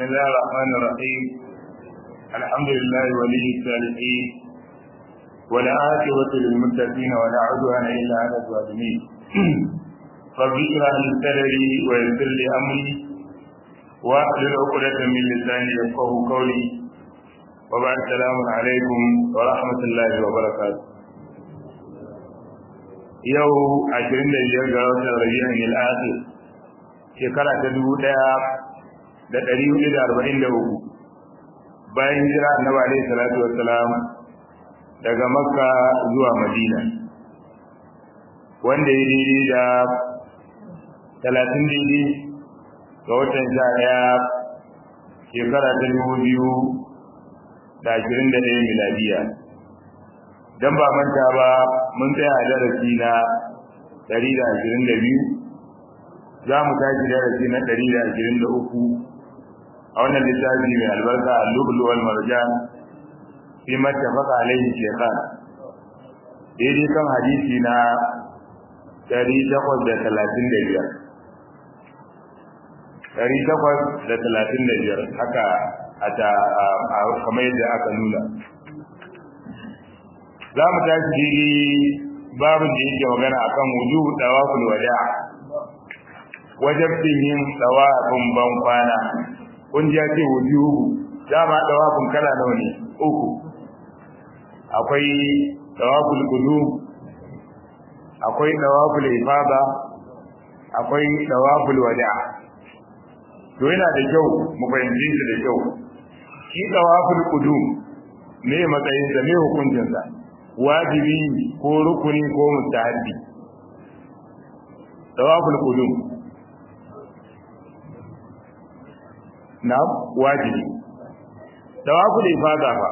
بسم الله الرحمن الرحيم الحمد لله ولي الصالحين ولا عاقبة للمتقين ولا عدوان إلا على الظالمين رب اشرح لي صدري ويسر لي أمري واحلل عقدة من لساني يفقه قولي وبعد السلام عليكم ورحمة الله وبركاته yau ashirin da biyar ga watan rabi'in al-akhir shekara ta dubu ɗaya da ɗari hudu da arba'in da uku bayan hijira annabi alaihi salatu wassalam daga makka zuwa madina wanda ya daidai da talatin daidai ga watan sha ɗaya shekara ta dubu biyu da ashirin da ɗaya miladiya dan ba manta ba mun tsaya a darasi na ɗari da ashirin da biyu za mu tashi darasi na ɗari da ashirin da uku a wannan littafi mai albarka al-lublu wal marjan fi mattafaqa alaihi shaykhan daidai kan hadisi na ɗari takwas da talatin da biyar ɗari takwas da talatin da biyar haka a kamar yadda aka nuna za mu tashi babin da yake magana akan wujubu dawaful wada wajabtin yin dawafin ban kwana kun ji ce wujubu dama dawafin kala nawa ne uku akwai dawaful qudum akwai dawaful ifada akwai dawaful wada to yana da kyau mu fahimci shi da kyau shi dawaful qudum me matsayin da me hukuncin sa wajibi ko rukuni ko mustahabi tawaful qudum na wajibi tawaful ifada fa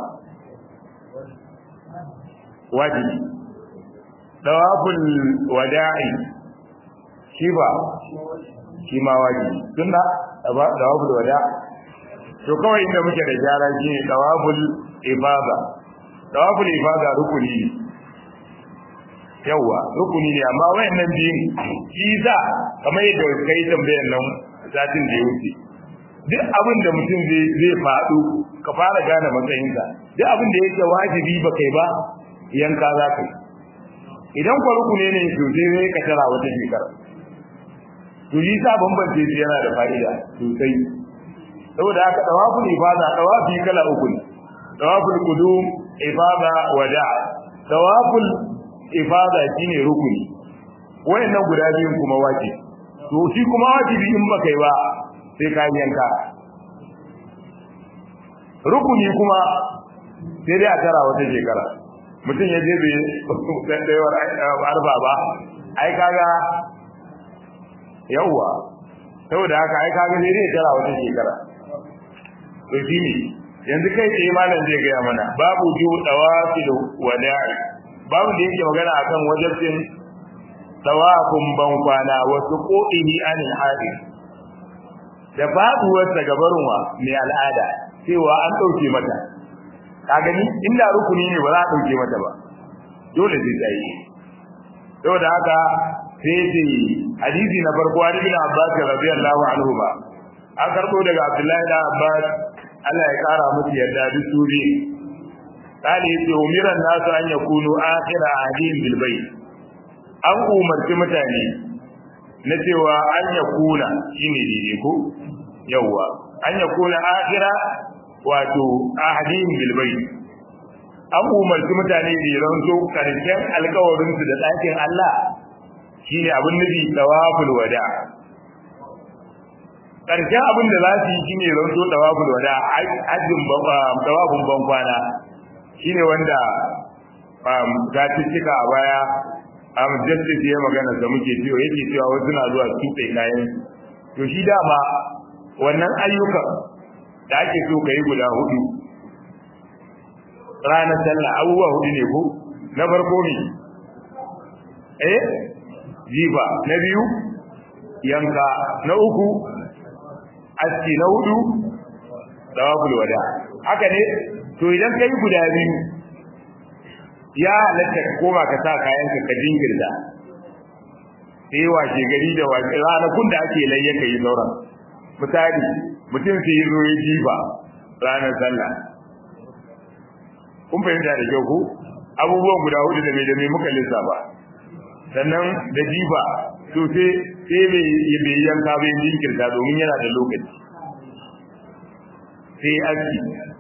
wajibi tawaful wada'i shi ba shi ma wajibi tunda tawaful wada to kawai inda muke da gyara shine tawaful ifada tawaful ifada rukuni ne yawa rukuni ne amma wayannan biyun shi za kamar yadda kai tambayar nan satin da ya wuce duk abin da mutum zai zai faɗo ka fara gane matsayinsa duk abin da yake wajibi ba kai ba yanka za ka yi idan kwa rukuni ne to sai zai ka tara wata shekara to yi sa bambance shi yana da fa'ida sosai saboda haka tawaful ifada tawafi kala uku ne tawaful qudum ifada wada tawaful ifada shine rukuni wayannan guda biyun kuma wajibi to shi kuma wajibi in baka yi ba sai ka yanka rukuni kuma sai dai a tara wata shekara mutum ya je bai tsayawar arba ba ai kaga yawwa saboda haka ai kaga sai dai tara wata shekara to shine yanzu kai tsaye malam zai gaya mana babu ju dawafi da wada'i babu da yake magana akan wajibin tawafin ban kwana wa suqudihi anil hadi da babu wata gabarunwa mai al'ada cewa an dauke mata ka gani inda rukuni ne ba za a dauke mata ba dole zai tsaye saboda haka sai ce hadisi na farko an ibn abbas radiyallahu anhu ba an karbo daga abdullahi da abbas Allah ya kara musu yarda duk su bi kale yace umiran nasu an yakunu akhira ahdin bil bayt an umarci mutane na cewa an yakuna shine dide ko yawa an yakuna akhira wato ahdin bil bayt an umarci mutane da ranto karshen alkawarin su da ɗakin Allah shine abin nufi tawaful wada karshen abin da za su yi shine zanto tawaful wada hajjin tawafin ban kwana shine wanda ga cika a baya am justice ya magana da muke cewa yake cewa wasu na zuwa tuɓe kayan to shi dama wannan ayyukan da ake so ka yi guda hudu ranar sallah abubuwa hudu ne ko na farko ne eh jifa na biyu yanka na uku aski na hudu tawaful wada haka ne to idan kai guda biyu ya halatta ka koma ka sa kayan ka ka jingirda sai washe gari da washe ranakun da ake layya kai sauran misali mutum sai ya zo ya jifa ranar sallah kun fahimta da kyau ko abubuwan guda hudu da mai da mai muka lissafa sannan da jifa to sai sai bai bai yanka bai jinkirta domin yana da lokaci sai aski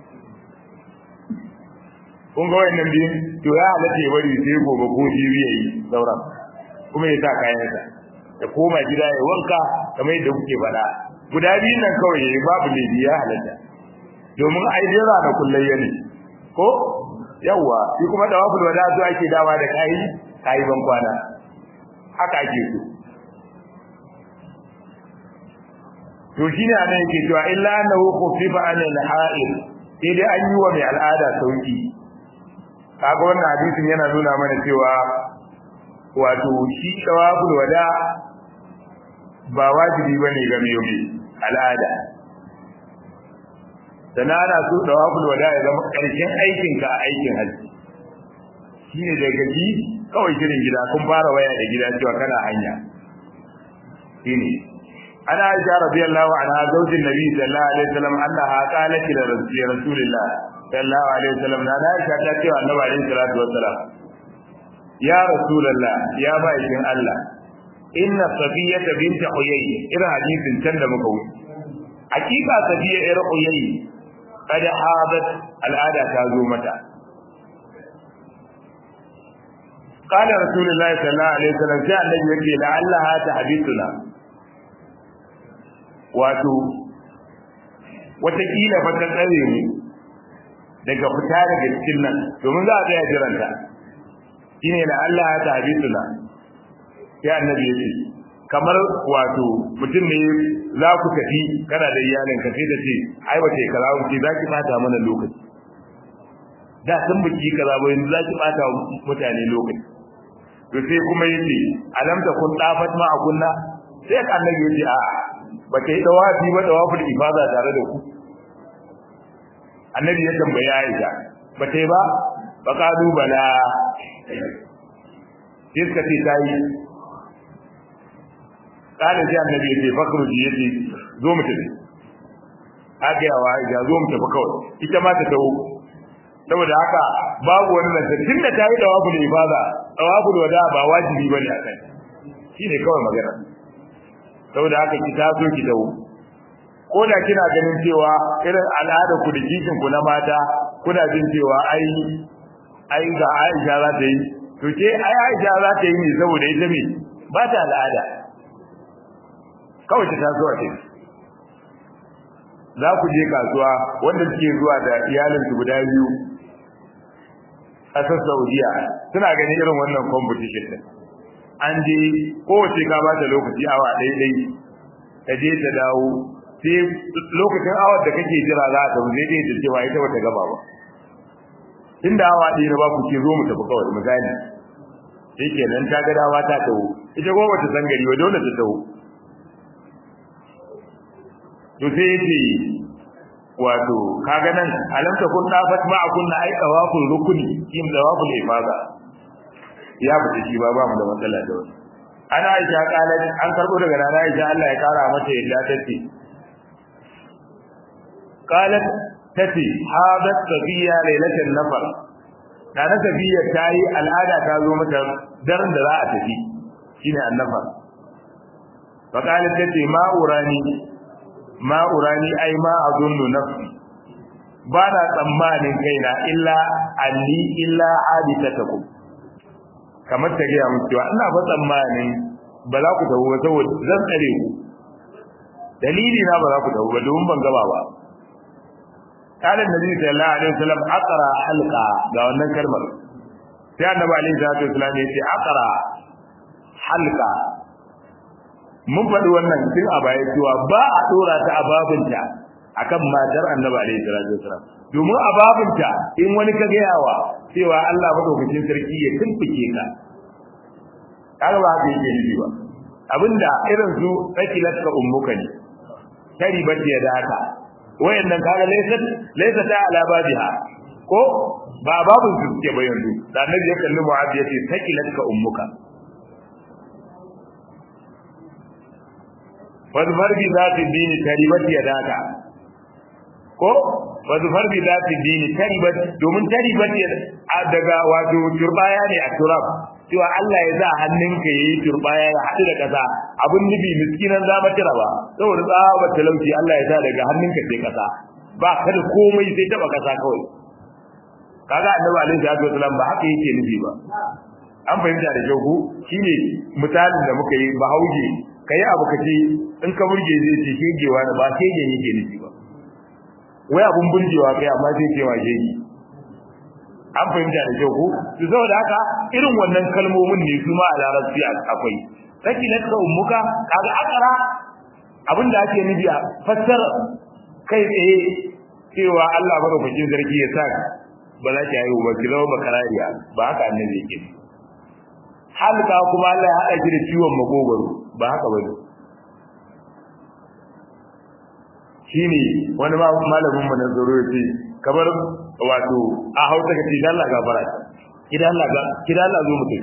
kun ga wannan biyun to ya halatta ya bari sai gobe ko jibi yayi sauran kuma ya sa kayansa ya koma gida ya wanka kamar yadda kuke faɗa guda biyun nan kawai yayi babu laifi ya halatta domin ai jira na kullayya ne ko yawa shi kuma da wafil wada zuwa ake dawa da kai kai ban kwana haka ake so to shine anan yake cewa illa annahu khufifa an al-ha'il sai dai an yi wa mai al'ada sauki kaga wannan hadisin yana nuna mana cewa wato shi tawaful wada ba wajibi bane ga mai al'ada sana ana so tawaful wada ya zama karshen aikin ka a aikin haji shine da gaji kawai shirin gida kun fara waya da gida cewa kana hanya shine ana aisha radiyallahu anha zaujin nabi sallallahu alaihi wasallam annaha qalat li rasulillah sallallahu alaihi wasallam na aisha ta ce wa annabi alaihi salatu wassalam ya rasulullah ya bayin Allah inna safiyata bint huyay ira hadisin can da muka wuce hakika safiya ir huyay kad hadat al'ada ta zo mata قال رسول الله صلى الله عليه وسلم sai annabi yake la'allaha tahdithuna wato watakila fa ta tsare mu daga fita daga cikin nan domin za a tsaya jiranta shine la Allah ya tahabituna sai annabi ya ce kamar wato mutum ne za ku tafi kana da iyalin ka sai da ce ai wace kaza wuce za ki bata mana lokaci da sun biki kaza ba yanzu za ki bata mutane lokaci to sai kuma yace alam ta kun dafat ma kunna sai annabi ya ce a'a ba ta yi dawafi ba dawafin ifada tare da ku annabi ya tambaya Aisha ba ta yi ba ba kadu bala iska ce ta yi kada sai annabi ya ce fakru ji yace zo mu tafi haka yawa Aisha zo mu tafi kawai ita ma ta tawo saboda haka babu wani nan tunda ta yi dawafin ifada dawafin wada ba wajibi bane a kai shine kawai magana saboda haka ki taso ki dawo ko da kina ganin cewa irin al'ada ku da kishin ku na mata kuna jin cewa ai ai ga Aisha za ta yi to ke ai Aisha za ta yi ne saboda ita me ba ta al'ada kawai ta taso a cikin za ku je kasuwa wanda suke zuwa da iyalin su guda biyu ƙasar Saudiya suna ganin irin wannan competition din an je kowace ka ba ta lokaci awa ɗaya ɗai ta je ta dawo sai lokacin awar da kake jira za ta zai ɗaya ta cewa ita bata gaba ba inda awa ɗaya na ba ku ke zo mu tafi kawai misali shi kenan ta ga dawa ta taho ita kuma bata san gari ba dole ta taho to sai yace wato kaga nan alamta kun dafat ma kunna ai tawaful rukuni kim tawaful ifada ya fita shi ba ba mu da matsala da wani ana aisha kalat an karbo daga nana aisha Allah ya kara mata yadda tace qalat tace hadat safiya lailatan nafar nana safiya tayi al'ada ta zo mata daren da za a tafi shine annafar fa qalat tace ma urani ma urani ai ma azunnu nafsi ba na tsammanin kaina illa alli illa aditatakum kamar ta gaya muku cewa ina ba tsammanin ba za ku tafi ba saboda zan tsare ku dalili na ba za ku tafi ba domin ban gaba ba kana nabi sallallahu alaihi wasallam aqra halqa ga wannan kalmar sai annabi alaihi salatu wasallam ya ce aqra halqa mun faɗi wannan tun a baya cewa ba a dora ta a babinta akan matar annabi alaihi salatu wasallam domin a babinta in wani ka gayawa cewa Allah madaukakin sarki ya tumfuke ka kaga ba haka yake nufi ba abinda irin su sakilat ka ummuka ne tari bace da haka wayannan kaga laysa laysa ta ala babiha ko ba babun su suke ba yanzu da annabi ya kalli mu'adh yace sakilat ka ummuka wal marbi zati dini tari bace da haka ko wa zufar bi zati dini taribat domin taribat daga wato turbaya ne a turab cewa Allah ya sa hannunka yayi turbaya ya haɗu da ƙasa abun nufi miskinan za tira ba saboda tsaba talauci Allah ya sa daga hannunka sai ƙasa ba ka da komai sai taba ƙasa kawai kaga annabi alaihi salatu wasallam ba haka yake nufi ba an fahimta da kyau ko shine misalin da muka yi bahauje kai abu kace in ka burge zai ce shegewa da ba shege yake nufi ba wai abun burgewa kai amma sai ce wa shege an fahimta da kyau ko to saboda haka irin wannan kalmomin ne su ma a larabci akwai saki lakka ummuka kaga akara abinda ake nufi a fassara kai tsaye cewa Allah madaukakin sarki ya sa ba za ki haihu ba ki zama bakarariya ba haka annabi yake halka kuma Allah ya haɗa ki da ciwon makogwaro ba haka ba ne shine wani malamin mu na zoro ya ce kamar wato a hausa ka ce dan Allah gafara kidan Allah ga kidan Allah zo mutum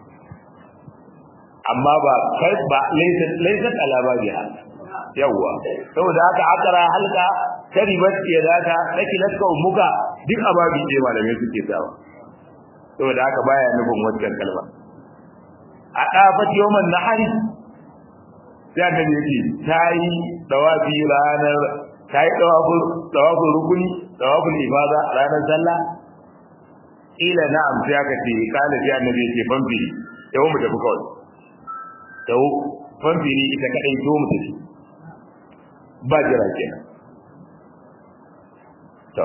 amma ba kai ba laysa laysa ala babiha yawa saboda haka akara halka karibat ke daka nake laska umuka duk ababi ce malamai suke sawa saboda haka baya nufin wannan kalma a dafat yawman nahari sai da yake tayi dawafi ranar tayi dawafu dawafu rukuni dawafu ibada ranar sallah ila na'am sai aka ce kana sai annabi ce famfiri yau mu tafi kawai yau famfiri ita kadai zo mu tafi ba jira kenan to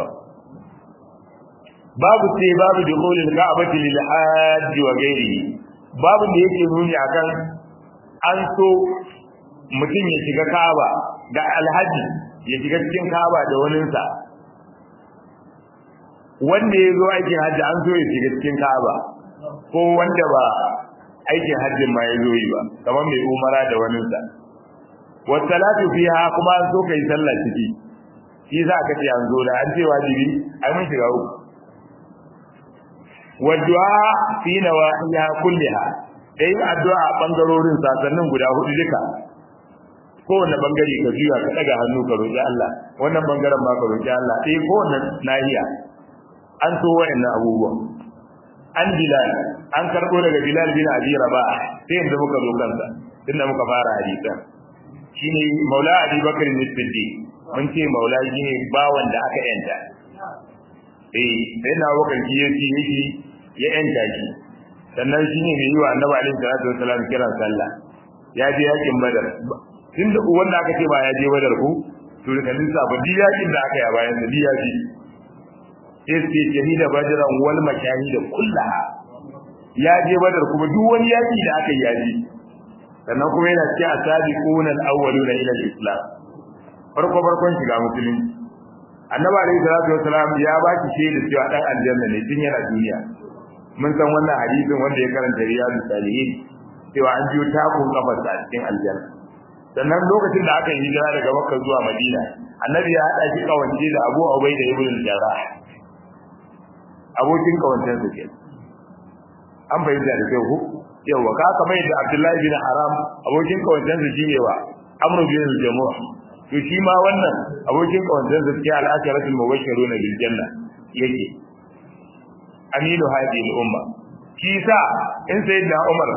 babu sai babu dukhulil ka'bati lil hajj wa ghairihi babu da yake nuni akan an so mutum ya shiga Ka'aba da alhaji ya shiga cikin Ka'aba da waninsa wanda ya zo aikin hajji an so ya shiga cikin Ka'aba ko wanda ba aikin hajjin ma ya zo yi ba kamar mai umara da waninsa wasalatu fiha kuma an so kai sallah ciki shi za ka ce an zo da an ce wajibi ai mun shiga uku waddu'a fi nawahiha kulliha dai addu'a a bangarorin sasannin guda hudu duka kowanne bangare ka juya ka daga hannu ka roki Allah wannan bangaren ma ka roki Allah eh kowanne nahiya an so wayannan abubuwan an bilal an karbo daga bilal bin abi rabah sai yanzu muka zo kansa tunda muka fara hadisan shine maula abi bakr bin siddiq mun ce maula shine bawan da aka yanta eh sai na wakar shi yake yake ya yanta shi sannan shine mai yi wa annabi alaihi salatu wasallam kiran sallah ya je yakin badar tunda wanda aka ce ba ya je badar ku to da kalisa ba di yakin da aka yi a bayan da di yaki sai ce shahida badran wal mashahid kullaha ya je badar kuma duk wani yaki da aka yi ya je sannan kuma yana cikin asabiquna al-awwaluna ila al-islam farko farkon shiga musulunci annabi alayhi salatu wasalam ya ba ki shaida cewa dan aljanna ne tun yana duniya mun san wannan hadisin wanda ya karanta riyadu salihin cewa an biyo takun kafarsa a cikin aljanna sannan lokacin da aka yi hijira daga makka zuwa madina annabi ya hada shi kawance da abu ubaida ibn al-jarrah abokin kawancen sa kenan an bayyana da kyau ko yawa ka kamar yadda abdullahi bin haram abokin kawancen sa shine wa amru bin al-jamu' to shi ma wannan abokin kawancen sa cikin al-asharatul mubashshirun bil janna yake aminu hadi al-umma shi sa in sayyidina umar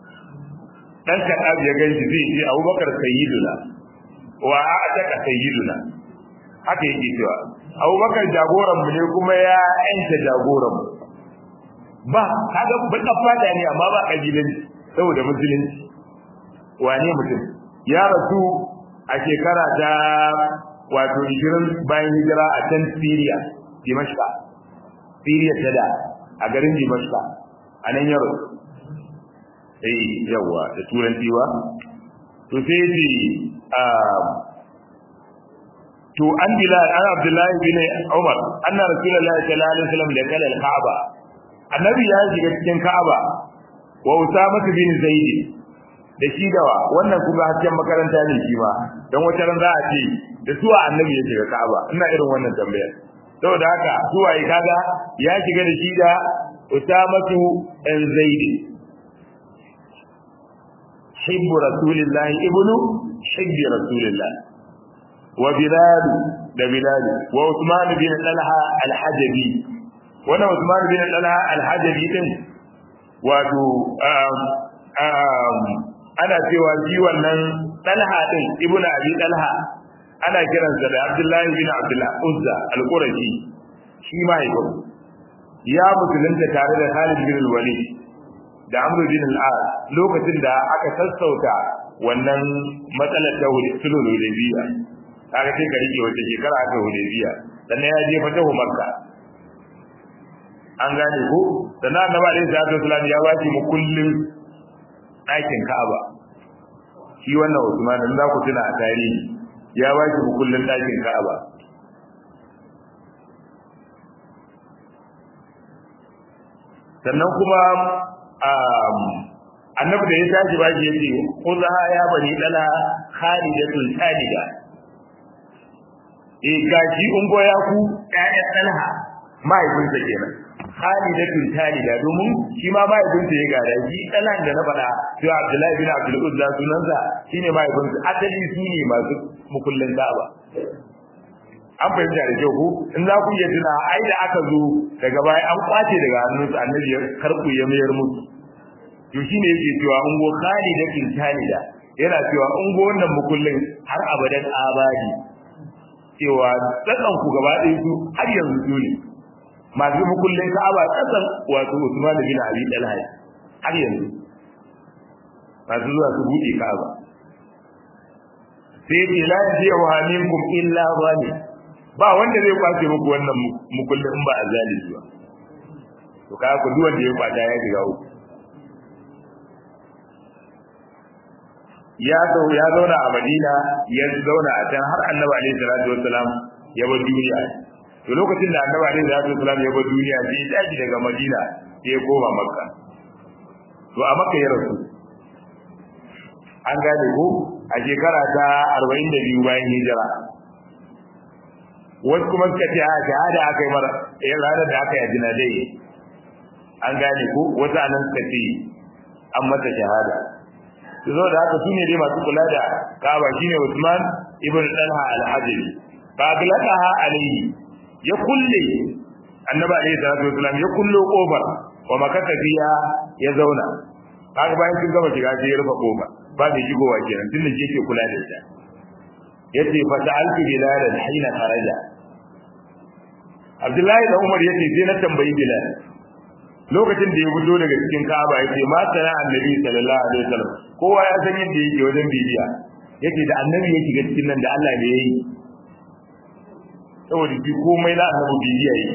dan kadab ya ganshi zai ce abubakar sayyiduna wa a'taka sayyiduna haka yake cewa abubakar jagoran mu ne kuma ya yanta jagoran mu ba kaga baka fada ne amma ba kabilanci saboda musulunci wane mutum ya rasu a shekara ta wato 20 bayan hijira a can Syria Dimashqa Syria ta da a garin Dimashqa a nan yaro eh yawa da turanci ba to sai ji to an bilal an abdullahi bin umar anna rasulullahi sallallahu alaihi wasallam da kala al-kaaba annabi ya shiga cikin kaaba wa usama bin zaid da shi dawa wannan kuma hasken makaranta ne shi ba dan wata ran za a ce da suwa annabi ya shiga kaaba ina irin wannan tambayar saboda haka suwa yi kaga ya shiga da shi da usama bin zaid hibbu rasulillahi ibnu hibbi rasulillahi wa bilal da bilal wa usman bin talha al-hajabi wannan usman bin talha al-hajabi din wato ana cewa shi wannan talha din ibnu abi talha ana kiransa da abdullahi bin abdullah uzza al-qurashi shi ma yabo ya musulunta tare da Khalid bin al-Walid da Amr bin al-As lokacin da aka sassauta wannan matsalar ta sulhul Hudaybiya kaga sai ka rike wata shekara aka Hudaybiya sannan ya je fatahu Makka an gane ko sannan Annabi alaihi salatu wasallam ya ba shi mukullin ɗakin Ka'aba shi wannan Usman in za ku tuna a tarihi ya ba shi mukullin ɗakin Ka'aba sannan kuma annabi da ya tashi ba shi yace khudha ya bani dala khalidatul salida eh gashi ungo ya ku ƴaƴan talha mahaifinsa kenan khalidatul salida domin shi ma mahaifinsa ya gada shi dalan da na faɗa cewa abdullahi bin abdul uzza sunansa shine mahaifinsa asali su ne masu mukullin ka'aba an fahimta da kyau ko in za ku iya tuna ai da aka zo daga baya an kwace daga hannunsu annabi ya karbu ya mayar musu to shine yake cewa ungo khalidatin talida yana cewa ungo wannan mukullin har abadan abadi cewa tsakan ku gaba ɗaya su har yanzu su ne masu mukullin ka'aba tsakan wato Usman bin Abi Talha har yanzu masu zuwa su buɗe ka'aba sai ce la yaji'u minkum illa zalim ba wanda zai kwace muku wannan mukullin in ba a zalimi ba to kaga ku duk wanda ya kwata ya shiga uku ya zo ya zauna a Madina ya zauna a can har Annabi alaihi salatu wassalam ya bar duniya to lokacin da Annabi alaihi salatu wassalam ya bar duniya sai ya tashi daga Madina sai ya koma Makka to a Makka ya rasu an gane ko a shekara ta 42 bayan hijira wasu kuma suka ce a shahada aka yi mara eh ranar da aka yi ajina dai an gane ko wasu anan suka ce an mata shahada su zo da haka su ne dai masu kula da kaba shine Usman ibn Talha al-Hajri fa aglaqaha alayhi ya kulle annabi alayhi salatu wasalam ya kullo kofar wa makaka biya ya zauna kaga bayan sun gama shiga sai ya rufe kofa ba mai shigowa kenan tunda shi yake kula da ita yace fa sa'altu bilal hina kharaja Abdullahi da Umar yace sai na tambayi Bilal lokacin da ya fito daga cikin Ka'aba yace ma sana annabi sallallahu alaihi wasallam kowa ya san yadda yake wajen bibiya yace da annabi ya shiga cikin nan da Allah ne yayi saboda shi komai na annabi bibiya yake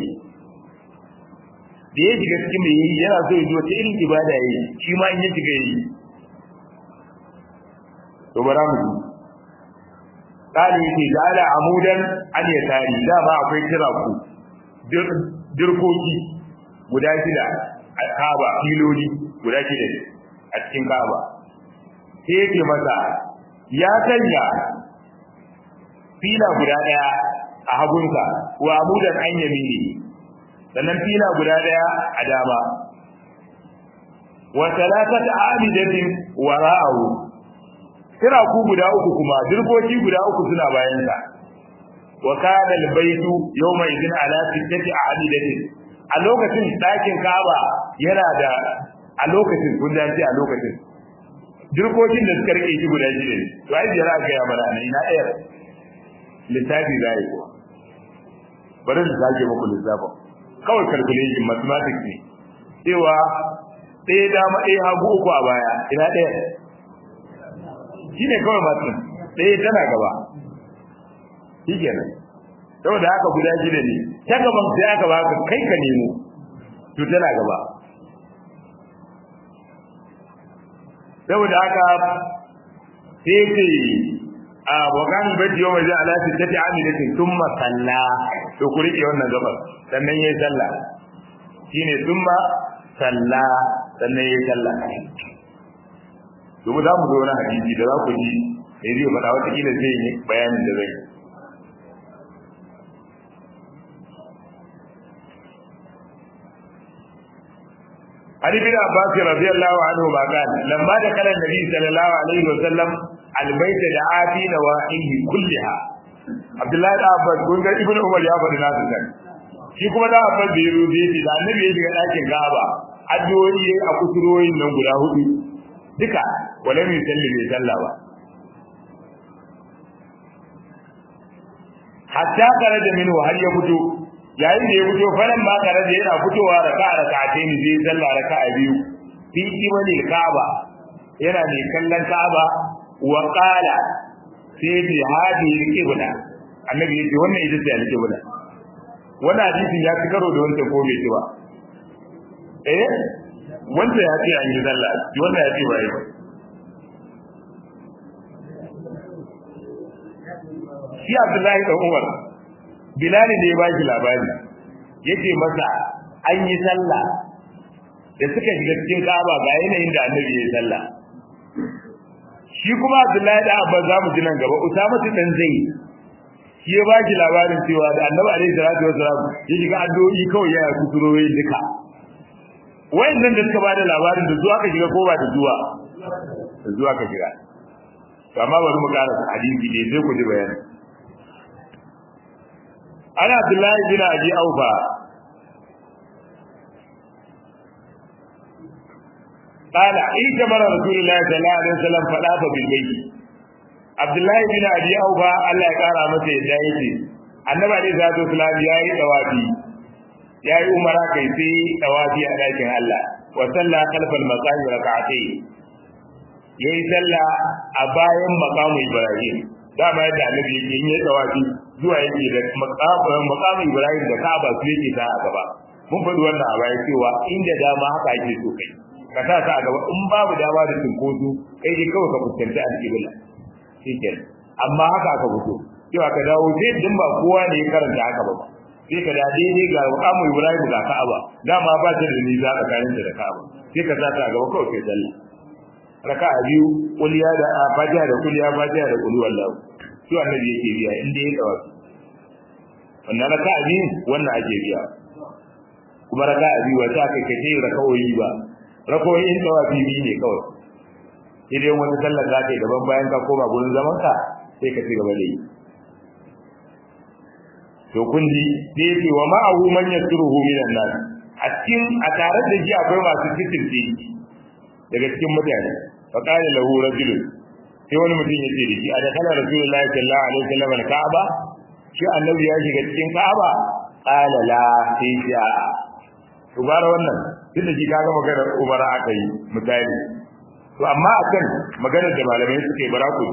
da ya shiga cikin mai yayi yana so ya ji wata irin ibada yayi shi ma in ya shiga yayi to bara mu ji Kali yake da ala amudan an ya tari dama akwai kira ku dirkoki guda shida a kaba filoli guda shida a cikin kaba sai yake masa ya sanya fila guda daya a hagunsa wa amudan an yamini sannan fila guda daya a dama wa talatata amidatin wara'ahu kira ku guda uku kuma dirkoki guda uku suna bayan sa wa kana albaytu yawma idin ala sittati amidatin a lokacin dakin Kaaba yana da a lokacin kun da a lokacin dirkokin da suka rike shi guda shida ne to ai jira ga ya mana ne ina ɗaya lissafi zai ko bari su sake muku lissafin kawai calculation mathematics ne cewa ɗaya dama ɗaya hagu uku a baya ina ɗaya shi ne kawai masu ɗaya tana gaba shi kenan saboda haka guda shida ne ta gaban sai aka baka kai ka nemo to tana gaba saboda haka sai ce a wakan bati yau mai ala ta ta amilatin thumma salla to ku rike wannan gabar sannan yayi sallah shine thumma salla sannan yayi sallah to mu za mu zo na hadisi da za ku ji sai zai faɗa wata kila zai yi bayanin da zai Ali bin Abbas radiyallahu anhu ma kan lamma da kana Nabi sallallahu alaihi wa sallam albayt da afi nawahihi kulliha Abdullahi da Abbas kun ga Ibn Umar ya faɗi nasu kan shi kuma da Abbas da yaro da yake da annabi ya shiga ɗakin Ka'aba addu'o'i yayi a kusuroyin nan guda hudu duka wala mai salli bai salla ba hatta kare da minhu har ya fito yayin da ya fito falan ma kare da yana fitowa raka'a raka'atayn zai salla raka'a biyu fi kibalil Ka'aba yana ne kallon Ka'aba wa qala sai bi hadi al-qibla annabi yace wannan ita ce al-qibla wannan hadisin ya ci karo da wanda ko bai ci ba eh wanda ya ce an yi sallah wanda ya ce ba yi shi Abdullahi da Umar Bilal ne ya ba shi labari yace masa an yi sallah da suka shiga cikin Ka'aba ga yanayin da Annabi ya yi sallah shi kuma Abdullahi da Abba za mu ji nan gaba Usama dan zai shi ya ba shi labarin cewa da Annabi alaihi salatu wasalam ya shiga addu'o'i kawai ya kusuroyi duka wayannan da suka bada labarin da zuwa ka shiga ko ba da zuwa da zuwa ka shiga to amma bari mu karasa hadisi ne sai ku ji bayani ana Abdullahi bin Abi Aufa قال إن كبر رسول الله صلى الله عليه وسلم فلاف بالبيت عبد الله بن أبي أوفى الله يقرأ masa yadda yake annabi alaihi salatu wasallam yayi dawafi yayi umara kai sai dawafi a dakin Allah wa salla khalfal maqam rak'atayn yayi salla a bayan maqamu Ibrahim dama yadda annabi yake yin yayi dawafi zuwa yake da maqamu Ibrahim da Kaaba su yake ta a gaba mun faɗi wannan a baya cewa inda dama haka ake so kai ka sa ta a gaba in babu dama da cinkoso kai dai kawai ka fuskanci alƙibla shikenan amma haka aka fito cewa ka dawo sai din ba kowa ne ya karanta haka ba sai ka da daidai ga mukamu Ibrahim ga Ka'aba dama ba ta da nisa tsakanin da Ka'aba sai ka sa ta a gaba kawai kai sallah raka'a biyu kuliya da fatiha da kuliya fatiha da kuli wallahu to annabi yake biya inda ya dawo wannan raka'a biyu wannan ake biya kuma raka'a biyu wata kai kai raka'o'i ba rakoyin tawafi biyu ne kawai idan wani sallar za ka yi daban bayan ka koma gurin zaman ka sai ka ci gaba da yi to kun ji sai ce wa ma'ahu man yasruhu minan nas a cikin a tare da shi akwai masu fitirce daga cikin mutane fa qala lahu rajul sai wani mutum ya ce da shi a da kana rasulullahi sallallahu alaihi wasallam al-ka'aba shi annabi ya shiga cikin ka'aba qala la sai ya to bara wannan tunda shi kaga maganar umara aka yi misali to amma akan maganar da malamai suke bara ku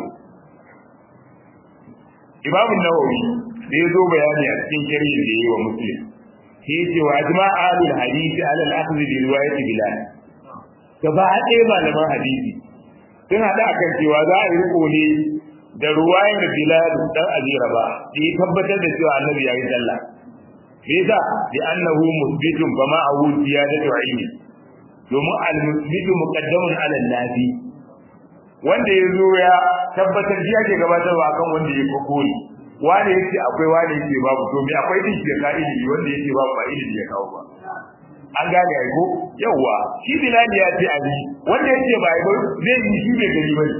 Imam Nawawi da ya zo bayani a cikin sharhin da yayi wa Muslim shi yace wa ajma ahlul hadisi ala al-akhdh bi riwayat Bilal gaba ɗaya malaman hadisi sun hada akan cewa za a yi riko ne da ruwayar Bilal dan Azira ba da ya tabbatar da cewa Annabi ya yi sallah Liza bi annahu musbitun fa ma awu ziyadatu ilmi domin al-musbitu muqaddamun ala nafi wanda ya zo ya tabbatar shi yake gabatarwa akan wanda ya kokori wani yace akwai wani yace babu to me akwai din da ka'idi wanda yace babu ba ilimi ya kawo ba an gane ai ko yawa shi bilal ya ce ali wanda yace ba ai ba zai yi shi bai gani ba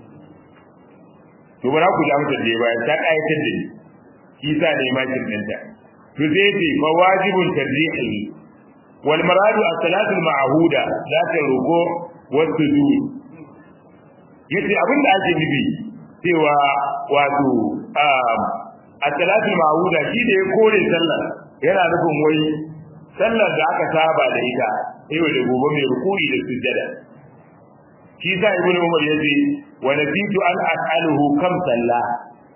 to bara ku ja mutar da bayan ta kayatar da ni shi sa ne ma kin dinta to zai ce fa wajibun tarjihi wal maradu as-salatu al-ma'huda la taruku wa sujud yace abin da ake nufi cewa wato as-salatu al-ma'huda shi da ya kore sallar yana nufin wai sallar da aka saba da ita yau da gobe mai rukuri da sujjada shi sa ibnu umar yace wa nasitu an as'aluhu kam sallah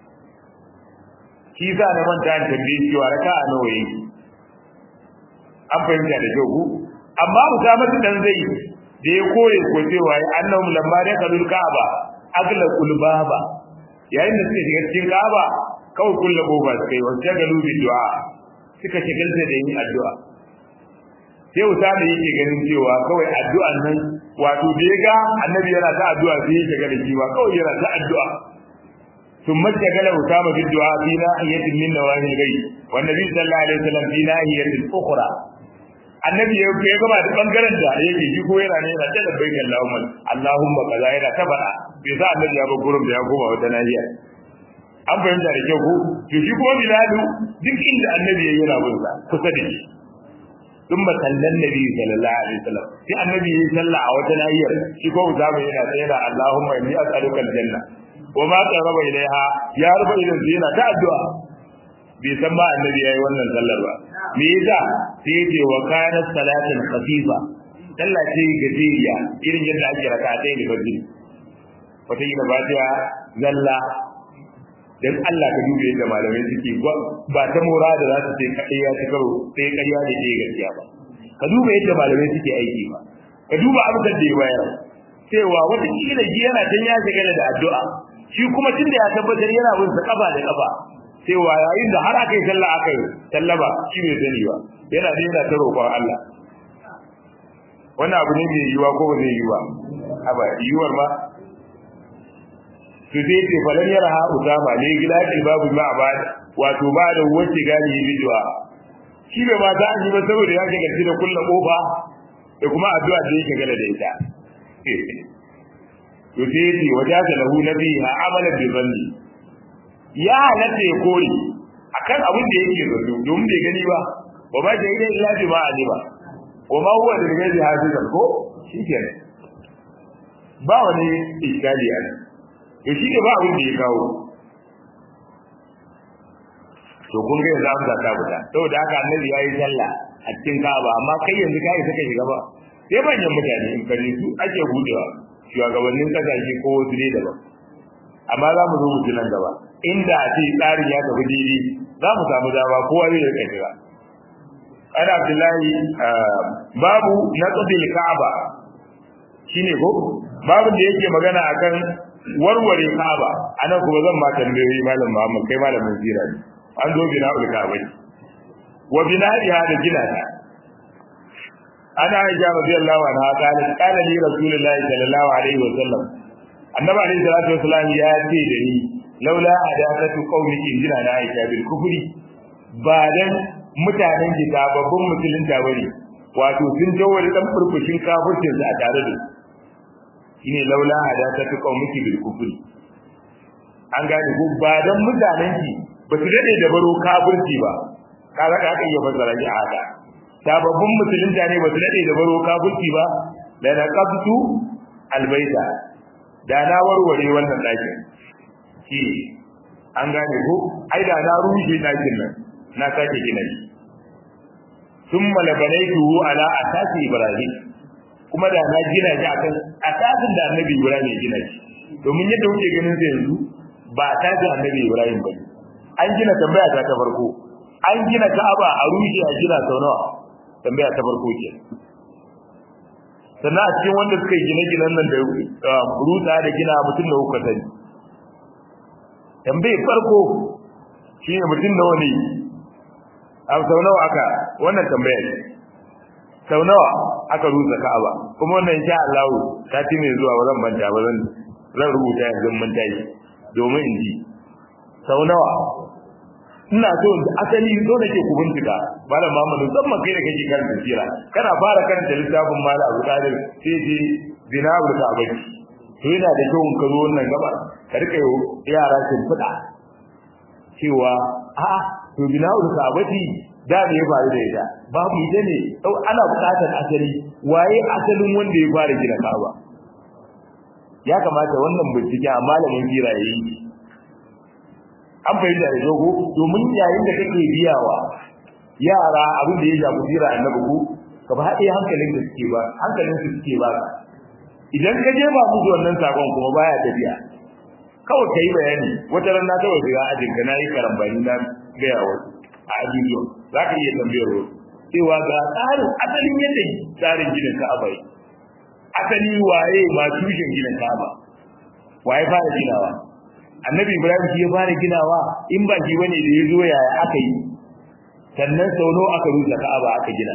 shi sa na manta an tambaye cewa raka'a nawa yake an fahimta da kyau ku amma musamman dan zai da ya kore ko cewa ya annahum lamma da kalul ka'aba agla kulbaba yayin da suka shiga cikin ka'aba kawai kullu goba sai wa jagalu bi du'a suka shigalta da yin addu'a sai usama yake ganin cewa kawai addu'an nan wato da ya ga annabi yana ta addu'a sai ya shiga da shi ba kawai yana ta addu'a ثم اشتغل أسامة بالدعاء في ناحية من نواحي الغيب والنبي صلى الله عليه وسلم في ناحية أخرى annabi ya ya gaba da bangaren da yake shi ko yana ne yana ta labbaik Allahumma Allahumma kaza yana ta fada bai sa annabi ya bar gurin da ya koma wata nahiya an fahimta da kyau ko to shi kuma bilalu duk inda annabi ya yana bin sa kusa da shi ثم صلى النبي صلى الله عليه وسلم في النبي صلى a wata nahiyar shi ko zama yana tsaye da Allahumma inni as'aluka aljanna wa ma qaraba ilaiha ya ruba idan sai yana ta addu'a bai san ba annabi yayi wannan sallar ba me yasa sai yace wa kana salatan khafifa sallah ce gajeriya irin yadda ake raka ɗaya da fajr wata yi ba ta zalla dan Allah ka dube yadda malamai suke ba ta mora da za su ce kaɗai ya ci karo sai ƙarya da ke gaskiya ba ka duba yadda malamai suke aiki ba ka duba abin da ya bayar cewa wata kila ji yana can ya shiga da addu'a shi kuma tunda ya tabbatar yana bin sa kafa da kafa cewa yayin da har aka yi sallah aka yi sallaba shi bai sani ba yana da yana ta roƙon Allah wannan abu ne mai yiwa ko ba zai yiwa haba yiwuwar ma su zai ce falan yara ha usama ne gila babu ma ba wato ba da wace gani yi bijuwa shi bai ma ta an yi ba saboda ya ga gaci da kulla kofa da kuma addu'a da yake gala da ita to sai yace wajaka lahu nabiha amalan bi zanni ya halatta ya kore akan abin da yake zato domin bai gani ba wa ba shi idan illa bi ma alima wa ma huwa da gaji hafizan ko shikenan ba wani iskali a nan to shi ne ba abin da ya kawo to kun ga yanzu amsa ta fita saboda haka annabi yayi sallah a cikin Ka'aba amma kai yanzu kai saka shiga ba sai manyan mutane in kaje su ake budewa shugabannin kasashe ko wasu ne daban amma za mu zo mu nan gaba inda a ce tsarin ya tafi daidai za mu samu dama kowa zai rika shiga ana Abdullahi babu naqdil Ka'aba shine ko babu da yake magana akan warware Ka'aba anan kuma zan ma tambayoyi malam Muhammad kai malamin sira ne an zo bina ul Ka'aba wa bina'iha da gina ta ana Aisha radiyallahu anha qala qala li Rasulullahi sallallahu alaihi wa sallam annabi alaihi salatu wasallam ya ce da ni laula adatu qaumiki jina na Aisha bil kufri ba dan mutanen gida babban musulunta bane wato sun jawo da dan furfushin kafircin su a tare da shine laula adatu qaumiki bil kufri an gane ko ba dan mutanen ki ba su dade da baro kafirci ba kaga da aka iya fasara shi a haka sababbin musulunta ne ba su dade da baro kafirci ba la naqabtu albayta da na warware wannan dakin shi an gane ko ai da na rushe dakin nan na sake gina shi thumma labanaytuhu ala asasi ibrahim kuma da na gina shi akan asasin da annabi ibrahim ya gina shi domin yadda kuke ganin sa yanzu ba asasin annabi ibrahim bane an gina tambaya ta ta farko an gina ka'aba a rushe a gina sau nawa tambaya ta farko ke sannan a cikin wanda suka yi gine-ginen nan da rusa da gina mutum da kuka sani tambayi farko shi ne mutum da wani a sau nawa aka wannan tambaya ne sau nawa aka rusa ka'aba kuma wannan sha Allah ta ci mai zuwa ba zan manta ba zan zan rubuta yanzu mun tashi domin in ji sau nawa ina so asali so nake ku bincika malam Muhammad musamman kai da kake karanta sira kana fara karanta littafin malam Abu Talib sai je zinabul ka'bati to yana da kyau ka zo wannan gaba ka rika yara sun fada cewa a to zinabul ka'bati da me ya faru da ita babu ita ne ana buƙatar asali waye asalin wanda ya fara gina Ka'aba ya kamata wannan bincike a malamin sira yayi an fahimta da dogo domin yayin da kake biyawa yara abin da ya shafi jira annabi ko ka ba haɗe hankalin da suke ba hankalin su suke ba idan ka je ba musu wannan sakon kuma baya tafiya kawai kai bayani wata ran na kawai shiga ajin ka nayi karambani na gaya wasu a ajujuwa za ka iya tambayar wasu cewa ga tsarin asalin yadda tsarin gidan ka'aba yi asali waye ma tushen gidan ka'aba waye fara ginawa annabi ibrahim shi ya fara ginawa in ba shi bane da ya zo yaya aka yi sannan sau nawa aka rusa ka'aba aka gina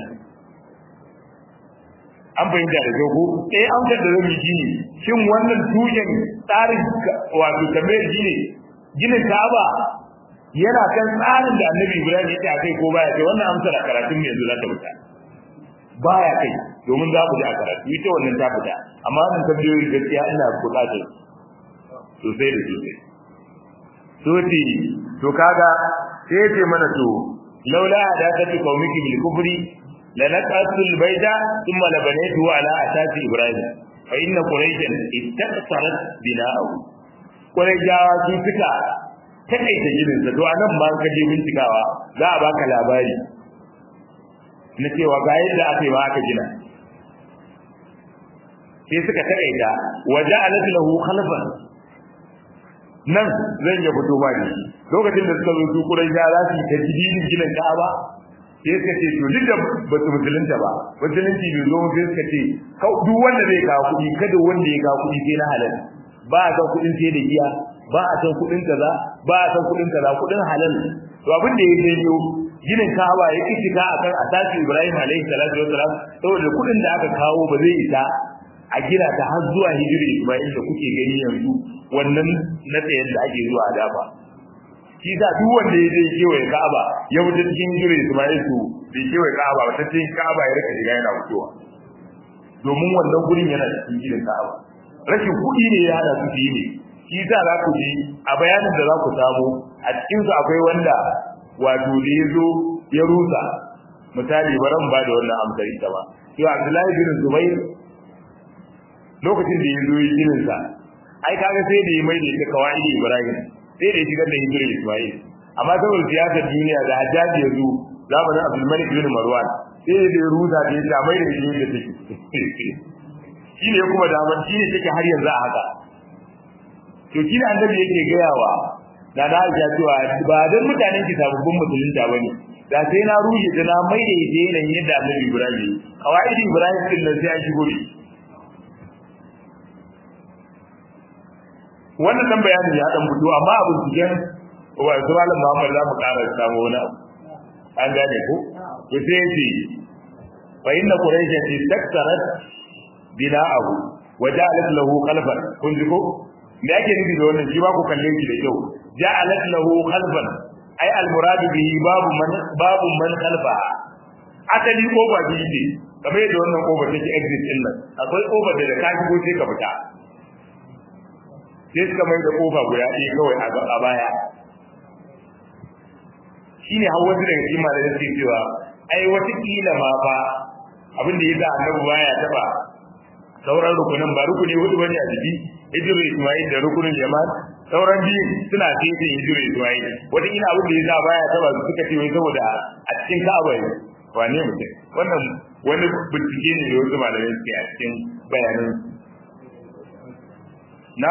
an fahimta da kyau ko eh an da zan yi shine shin wannan tushen tsarin wato tambayar shi ne ginin ka'aba yana kan tsarin da annabi ibrahim ya ce a kai ko baya kai wannan amsar a karatun mai yanzu za ta fita baya kai domin za ku ji a karatu ita wannan ta fita amma wannan tambayoyi gaskiya ina buƙatar sosai da sosai to ce to kaga sai ya ce mana to laula hadakatu qaumiki bil kufri la naqatul bayda thumma labanaytu ala asasi ibrahim fa inna quraishan istaqsarat bina'u quraishawa su suka takaita gidan sa to anan ba ka je bincikawa za a baka labari na cewa ga yadda aka yi ba aka gina sai suka takaita waje alat lahu khalfan nan zan ya fito ba ne lokacin da suka zo su kurai ya za su yi ta jididin ginin ka'aba sai suka ce to duk da ba su musulunta ba musulunci bai zo sai suka ce duk wanda zai kawo kuɗi kada wanda ya kawo kuɗi sai na halal ba a san kuɗin sai da giya ba a san kuɗin kaza ba a san kuɗin kaza kuɗin halal to abin da ya janyo ginin Ka'aba ya kici ka akan asasi Ibrahim alaihi salatu wassalam saboda kuɗin da aka kawo ba zai isa a gina ta har zuwa hijiri Isma'il da kuke gani yanzu wannan na tsayen da ake zuwa a dafa shi da duk wanda ya je kewaye Ka'aba ya wuce cikin hijiri Isma'il to bai kewaye Ka'aba ba ta cikin Ka'aba ya rika shiga yana wucewa domin wannan gurin yana cikin gidan Ka'aba rashin kuɗi ne ya hada su yi ne shi za za ku ji a bayanin da za ku samu a cikinsu akwai wanda wato da ya zo ya rusa misali baran ba da wannan amsar ita ba to Abdullahi bin Zubair lokacin da ya zo yi ginin sa ai kaga sai da ya mai da ita kawai Ibrahim sai da ya shigar da hijirar Ismail amma saboda siyasar duniya da Hajjaji ya zo zamanin Abdul Malik bin Marwan sai da ya rusa da ya mai da hijirar da take shi ne kuma daman shi ne take har yanzu a haka to shi ne annabi yake gayawa da na aisha cewa ba dan mutanen ki sababbin musulunta bane da sai na rushe ta na mai da ita yanayin yadda annabi ibrahim kawai ibrahim din nan sai an shigo ne wannan dan bayanin ya dan fito amma abin cikin wa su malam Muhammad za mu ƙara samu wani abu an gane ko to sai yace fa inna quraisha istaktarat bina'ahu wa ja'alat lahu khalfan kun ji ko me ake nufi da wannan shi ba ku kalle shi da kyau ja'alat lahu khalfan ai al murad bihi babu man babu man khalfa asali kofa biyu ne kamar yadda wannan kofa take exit din nan akwai kofa da da ka shigo sai ka fita sai suka mai da kofa guda ɗaya kawai a baya shine har wasu daga cikin malamai suke cewa ai wata kila ma fa abin da yasa annabi baya taba sauran rukunin ba rukuni hudu bane a jiki hijiru ismail da rukunin jama'a sauran biyu suna cikin hijiru ismail wata ina abin da yasa baya taba su suka ce wai saboda a cikin ka'aba ne wane mutum wannan wani bincike ne da wasu malamai suke a cikin bayanan na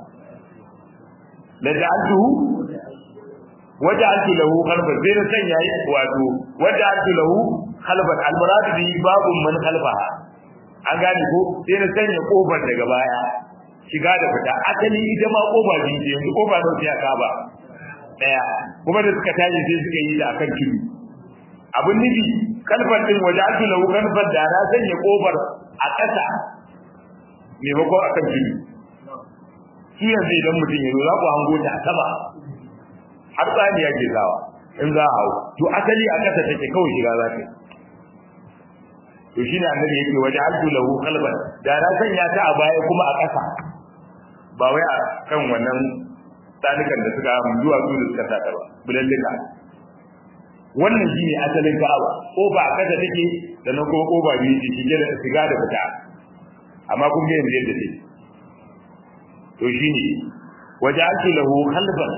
la ja'altuhu waja'altu lahu khalfan sai na sanya wato waja'altu lahu khalfan al-murad bi babun man khalfaha an gane ko sai na sanya kofar daga baya shiga da fita asali ita ma kofa biyu ce yanzu kofa nawa sai aka ba daya kuma da suka tashi sai suka yi da akan tudu abun nufi kalfar din waja'altu lahu khalfan da na sanya kofar a ƙasa maimakon akan tudu shi yanzu idan mutum ya zo za ku hango ta a sama har tsani ya ke zawa in za a hau to asali a ƙasa take kawai shiga za ta to shine annabi yake waje altu lahu qalban da na sanya ta a baya kuma a ƙasa ba wai a kan wannan tsanukan da suka zuwa su da suka sata ba bulallika wannan shine asalin ka'aba ko ba a ƙasa take da nan kuma koba biyu ce shige da shiga da fita amma kun ga yanzu yadda take to shine waje altu lahu qalban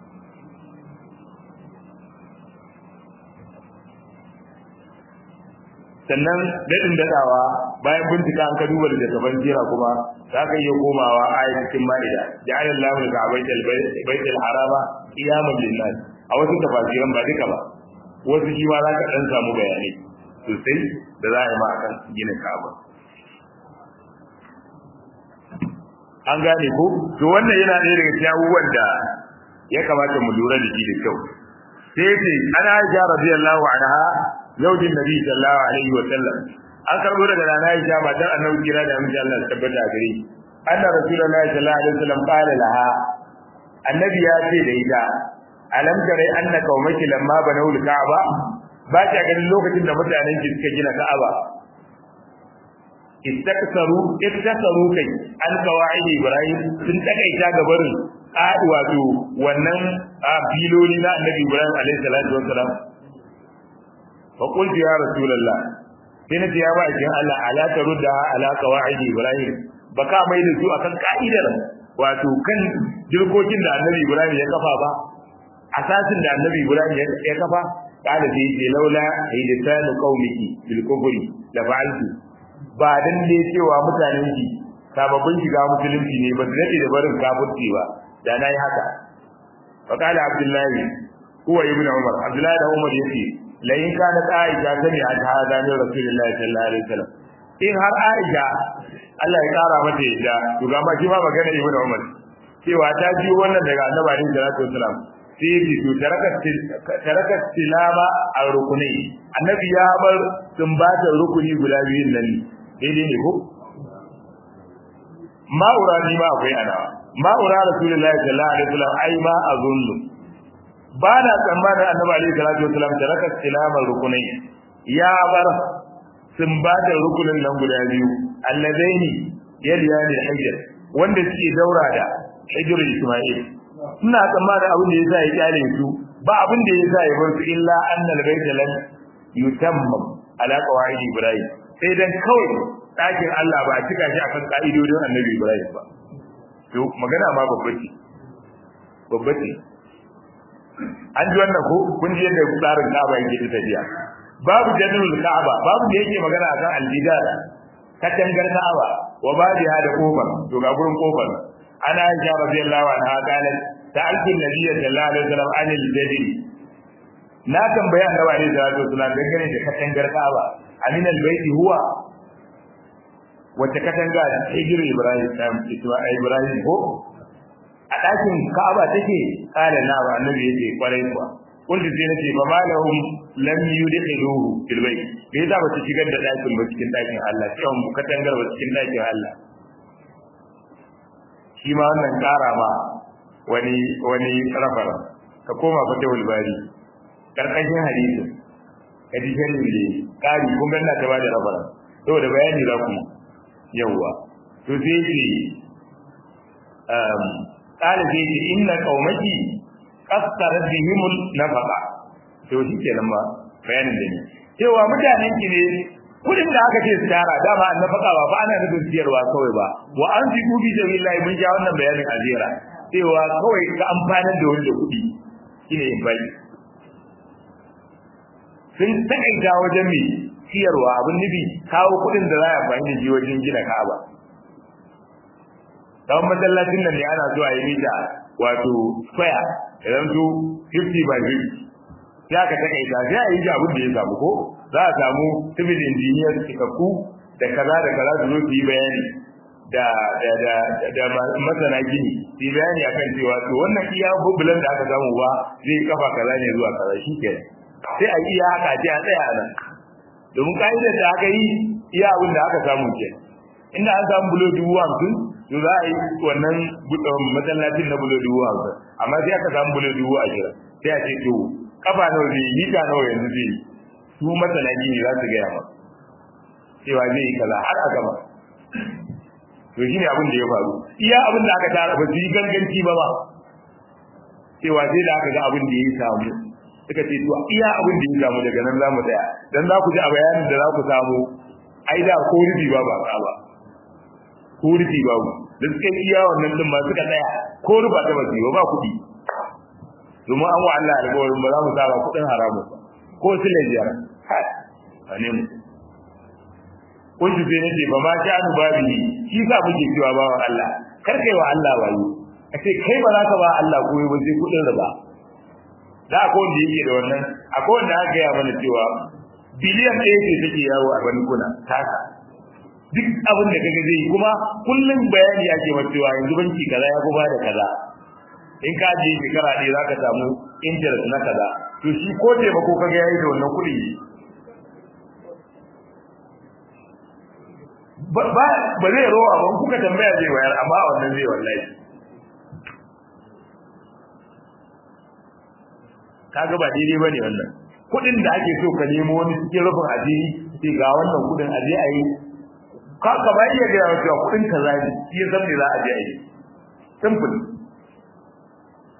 sannan dadin dadawa bayan bincika an ka duba da gaban jira kuma za ka iya komawa ayatin ma'ida ja'ala Allahu ka baitul baitul harama qiyaman lin-nas a wasu tafsiran ba duka ba wasu shi ma za ka dan samu bayanai sosai da za a yi ma akan ginin Ka'aba an gane ko to wannan yana ɗaya daga cikin abubuwan da ya kamata mu lura da shi da kyau sai ce ana Aisha radiyallahu anha zaujin nabi sallallahu alaihi wa sallam an karbo daga nana Aisha matar annabi kira da amince Allah tabbata gare shi anna rasulullahi sallallahu alaihi wa sallam qala laha annabi ya ce da ita alam tare anna qaumaki lamma banawul ka'aba ba ta ganin lokacin da mutanen ki suka gina ka'aba istaksaru iktasaru kai an qawaid ibrahim sun takaita gabarin a wato wannan a filoli na annabi Ibrahim alaihi salatu wassalam fa qultu ya rasulullah sai na ce ya ba kin Allah ala tarudda ala qawaid Ibrahim baka mai da su akan ka'idar wato kan jirkokin da annabi Ibrahim ya kafa ba asasin da annabi Ibrahim ya kafa kada sai ce laula hidatanu qaumiki bil kufri da fa'altu ba dan ne cewa mutanen ki sababbin shiga musulunci ne ba su dade da barin kafirci ba da nayi haka fa kala abdullahi huwa ibn umar abdullahi da umar yace la in kana aisha sani a hada ne rasulullahi sallallahu alaihi wasallam in har aisha Allah ya kara mata yadda to ga ma shi ma magana ibn umar cewa ta ji wannan daga annabi alaihi salatu wasallam sai yi to taraka tilama a rukunai annabi ya bar sumbatar rukuni guda biyun nan daidai ne ko ma'ura ni ma akwai ana ma'ura rasulullahi sallallahu alaihi wasallam ai ma azunnu ba na tsammanin annabi alaihi salatu wasallam taraka tilama rukunai ya bar sumbatar rukunin nan guda biyu allazaini yaliyani hijr wanda suke daura da hijr isma'il ina tsammanin abin da ya sa ya kyale su ba abin da ya sa ya bar su illa annal baita lan yutammam ala qawaid ibrahim sai dan kawai dakin Allah ba a cika shi akan ka'idodin annabi ibrahim ba to magana ma babba ce babba ce an ji wannan ko kun ji yadda tsarin Ka'aba yake tafiya babu jadul Ka'aba babu da yake magana akan al-bidara katangar Ka'aba wa babiha da kofar to ga gurin kofar ana aisha radiyallahu anha qalat ta'altu an-nabiy sallallahu alaihi wasallam anil jadid na tambaya annabi alaihi salatu wasallam dangane da katangar Ka'aba amin al-baiti huwa wata katanga hijir Ibrahim sam Ibrahim ko a ɗakin Ka'aba take kala na ba annabi yace kwarai kuwa kun sai nace ba malahum lam yudkhiluhu fil bayt bai za ba ta shigar da ɗakin ba cikin ɗakin Allah sai mu katangar ba cikin ɗakin Allah shi ma wannan ƙara ma wani wani rafara ka koma fa tawul bari karkashin hadisin ka ji sharri ne ƙari kun ganna ta bada rafara saboda bayani za ku yawwa to sai ce um qala sai ce inna qaumaki qasarat bihimul nafaqa to shi kenan ma bayanin da ni cewa mutanen ki ne kudin da aka ce su tara dama an nafaka ba fa ana nufin siyarwa kawai ba wa an fi kubi da billahi mun ja wannan bayanin azira cewa kawai ka amfanar da wani da kudi shine in bai sun takaita wajen mai siyarwa abin nufi kawo kudin da za a amfani da shi wajen gina ka'aba dan masallacin nan ne ana so a yi mita wato square idan su 50 by 50 ya ka takaita sai a yi shi abin da ya samu ko za a samu civil engineer cikakku da kaza da kaza su zo su yi bayani da da da da masana gini su yi bayani akan cewa to wannan iya bubulan da aka samu ba zai kafa kaza ne zuwa kaza shi ke sai a iya haka ce a tsaya nan domin ka'idar da aka yi iya abin da aka samu ke inda an samu bulo dubu hamsin to za a yi wannan masallacin na bulo dubu hamsin amma sai aka samu bulo dubu ashirin sai a ce to kafa nawa zai yi mita nawa yanzu zai yi su masana gini za su gaya ma cewa zai yi kaza har a gaba to shine abin da ya faru iya abin da aka tara ba su yi ganganci ba ba cewa sai da aka ga abin da ya samu suka ce to iya abin da ya samu daga nan za mu tsaya dan za ku ji a bayanin da za ku samu ai da ko rubi ba ba ba ko rubi ba da suka iya wannan din ma suka tsaya ko ruba ta ba su ba kuɗi domin an wa Allah alƙawarin ba za mu saba kuɗin haramun ba ko su ne biyar a ne mu kun ji sai nace ba ma sha anu babi shi sa muke cewa ba wa Allah kar kai wa Allah wayo a ce kai ba za ka ba Allah koyi ba sai kuɗin riba da akwai wanda yake da wannan akwai wanda aka gaya mana cewa biliyan ɗaya ce take yawo a bankuna taka duk abin da kaga zai kuma kullum bayani ake ma cewa yanzu banki kaza ya fi ba da kaza in ka je shekara ɗaya za ka samu interest na kaza to shi ko taimako kaga yayi da wannan kuɗi ba ba zai rowa ba kuka tambaya zai wayar amma a wannan zai wallahi kaga ba daidai ba ne wannan kuɗin da ake so ka nemo wani cikin rufin asiri sai ga wannan kuɗin aje a yi ka ka ba iya gaya cewa kuɗin kaza ne shi ya san me za a je a yi simple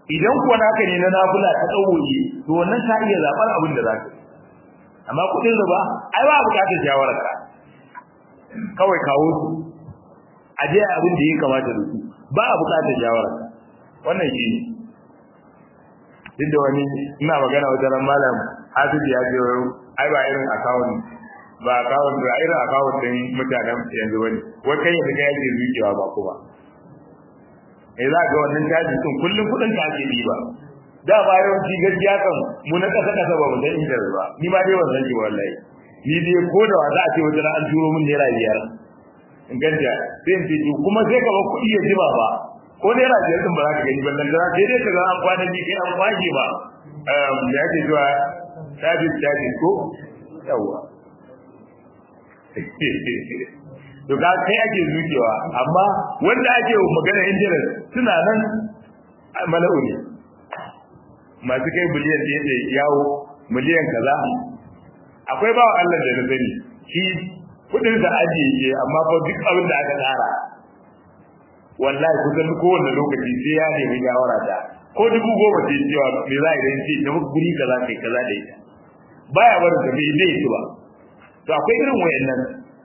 idan kuwa naka ne na nafila ta tsawoye to wannan ka iya zaɓar abin da za ka amma kuɗin riba ai ba buƙatar shawararka kawai kawo su a je abin da ya kamata da su ba a buƙatar shawararka wannan shi ne duk da wani ina magana wajen ran malam hafiz ya ce ai ba irin akawun ba akawun ba irin akawun din mutanen yanzu bane wai kai yanzu kai yake zuciya ba kuma eh za ga wannan caji din kullun kudin ka ake ba da ba yawanci gaskiya kan mu na kasa kasa ba mu san inda ba ni ma dai wannan ji wallahi ni dai ko da wasa a ce wajen an turo min naira biyar in ganta sai in ce kuma sai ka ba kuɗi ya jima ba ko naira biyar din ba za ka gani ba dan sai dai ka ga an kwana bi kai an kwashe ba da yake zuwa sabis sabis ko yawa to ga kai ake zuciwa amma wanda ake magana injinan suna nan mala'u ne masu kai biliyan da yake yawo miliyan kaza akwai bawa Allah da na sani shi kudin da ajiye ke amma fa duk abin da aka tsara wallahi kusan kowanne lokaci sai ya nemi shawara ta ko dubu goma ce cewa me za a yi ce da guri kaza kai kaza da ita baya barin ka bai zai ba to akwai irin wayannan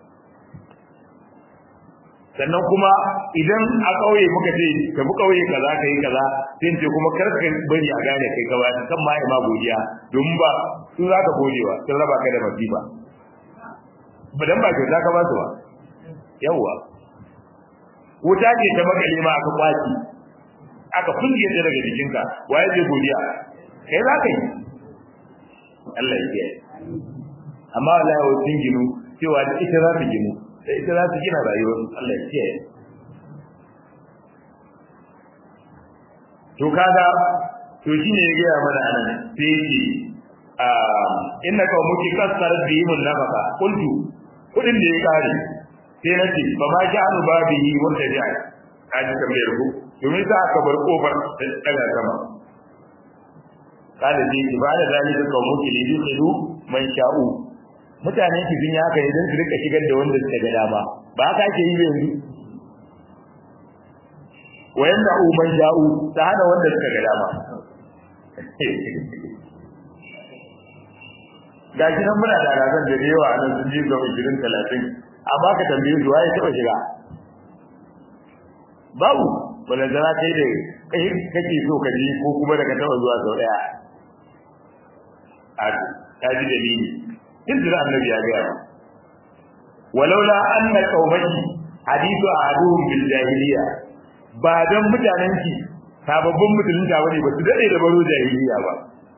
sannan kuma idan a ƙauye muka ce ka bi ƙauye kaza ka yi kaza sai ce kuma kar ka bari a gane kai ka bayan kan ma ma godiya domin ba su za ka godewa sun raba ka da masifa ba dan ba kyauta ka ba su ba yawwa wuta ce ta makale ma aka kwaci aka kunje ta daga jikinka waye zai godiya kai za ka yi Allah ya kiyaye amma wallahi wa sun ginu cewa da ita za ta ginu da ita za ta gina rayuwar Allah ya kiyaye to kaga to shine ya gaya mana anan sai yake inna ka muki kasar bihimun nafaka qultu kudin da ya kare sai nace fa ma ja'alu babihi wanda ja'a kaji tambayar ku domin sa aka bar kofar da daga sama kada dai ibada zalika qaumuki lidu man sha'u mutane ki sun haka ne don su rika shigar da wanda suka ga dama ba haka ake yi yanzu wayan da man sha'u ta hana wanda suka ga dama ga shi nan muna da alaƙar da yawa a nan sun ji ga ishirin talatin amma ka tambaye su waye taɓa shiga babu wanda zana kai da kai kake so ka ji ko kuma da ka taɓa zuwa sau ɗaya a ta ji dalili in jira annabi ya gaya walaula anna qaumaki hadithu ahaduhum bil jahiliya ba dan mutanen ki sababbin musulunta bane ba su dade da baro jahiliya ba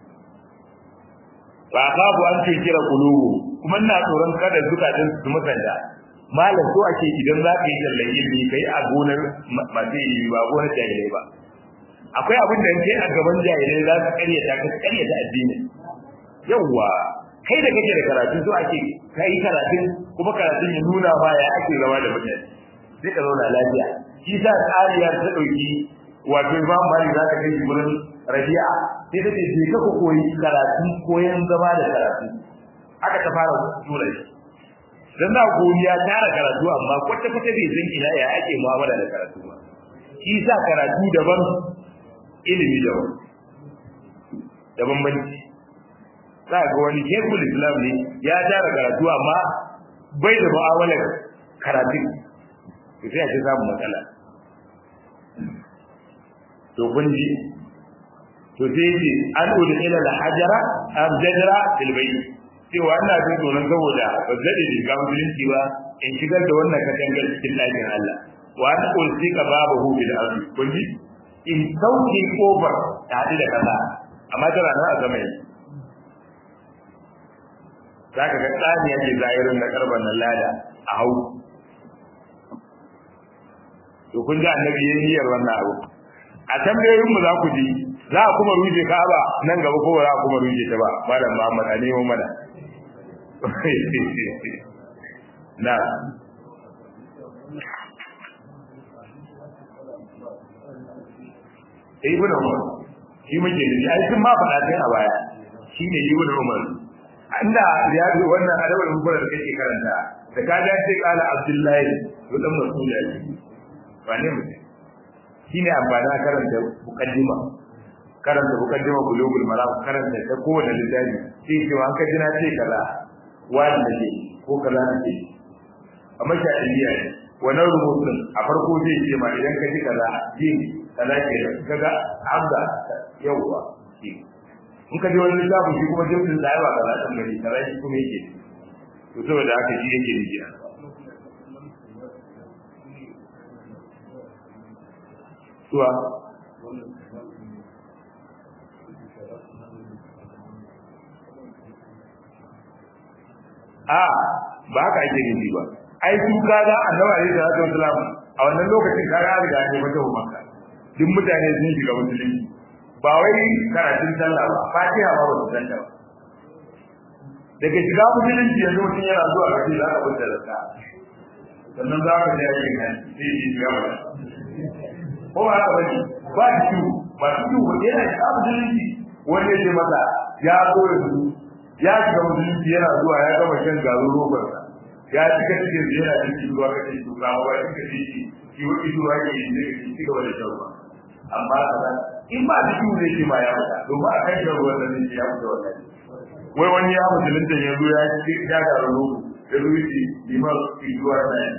ba babu an ce kira kulubu kuma ina tsoron kada zukatan su musanda malam so ake idan za ka yi tallan ilimi kai a gonar masu ilimi ba gonar jahilai ba akwai abin da kai a gaban jahilai za su karyata ka karyata addini yawwa kai da kake da karatu so ake kai karatun kuma karatun ya nuna ba ya ake zama da mutane sai ka zauna lafiya shi sa tsariya ta dauki wato imam malik za ka kai gurin rabi'a sai ta ce je ka ku koyi karatu koyan zama da karatu aka ta fara tura shi dan na godiya tara karatu amma kwata kwata bai san ina ya ake mu'amala da karatu ba shi sa karatu daban ilimi daban da bambanci za ga wani shekul islam ne ya tara karatu amma bai da mu'amalar karatu to sai a ce samu matsala to kun ji to sai ce an udi ila al-hajara am jadra fil bayt cewa ina jin tsoron saboda ba zai da ga musulunci ba in shigar da wannan katangar cikin lafiyar Allah wa an ulsi ka babahu bil ardi kun ji in sauke kofar ta hadu da kaza amma tana nan a sama yake zaka ga tsani yake zahirin na karban nan lada a hau to kun ji annabi yayin niyyar wannan abu a tambayoyin mu za ku ji za a kuma ruje Ka'aba nan gaba ko za a kuma ruje ta ba malam Muhammad a nemo mana na Ibn Umar shi muke da shi ai sun ma faɗa kai a baya shi ne Ibn Umar inda ya zo wannan adabul mubara da kake karanta da ka ga sai kala Abdullahi to dan Mas'ud ya ce wane mutum shine amfani a karanta mukaddima karanta mukaddima bulugul maram karanta ta kowane littafi sai ce an kaji na ce kaza wani da ke ko kaza da ke amma sha'iliya ne wannan rubutun a farko zai ce ma idan ka ji kaza jin kaza ke da kaga hamza yawwa in ka ji wani littafin shi kuma jimsin da ba kaza ɗan gari kaza shi kuma yake to saboda haka shi yake nufi suwa a ba haka ake nufi ba ai su kaga annabi alaihi salatu wasalam a wannan lokacin kaga an riga ne mata makka duk mutane sun shiga musulunci ba wai karatun sallah ba fatiha ba ba san ta ba daga shiga musulunci yanzu mutum yana zuwa ga za ka bada zakka sannan za ka je aikin nan sai shi shiga ba ko ba haka bane ba shi ba shi ba yana shiga musulunci wanda ya ce masa ya zo da su ya shiga musulunci yana zuwa ya gama shan garin robarsa ya cika cikin da yana cikin ruwa kake shuka wa cika ciki ki wuce ruwa ke yi ne ki cika wani shan ruwa amma kaza in ba da shi ne ma ya fita domin a kan shan ruwan nan ya fita wannan wai wani ya musulunta ya zo ya ci ya garin robo ya zo yi liman ki zuwa na yi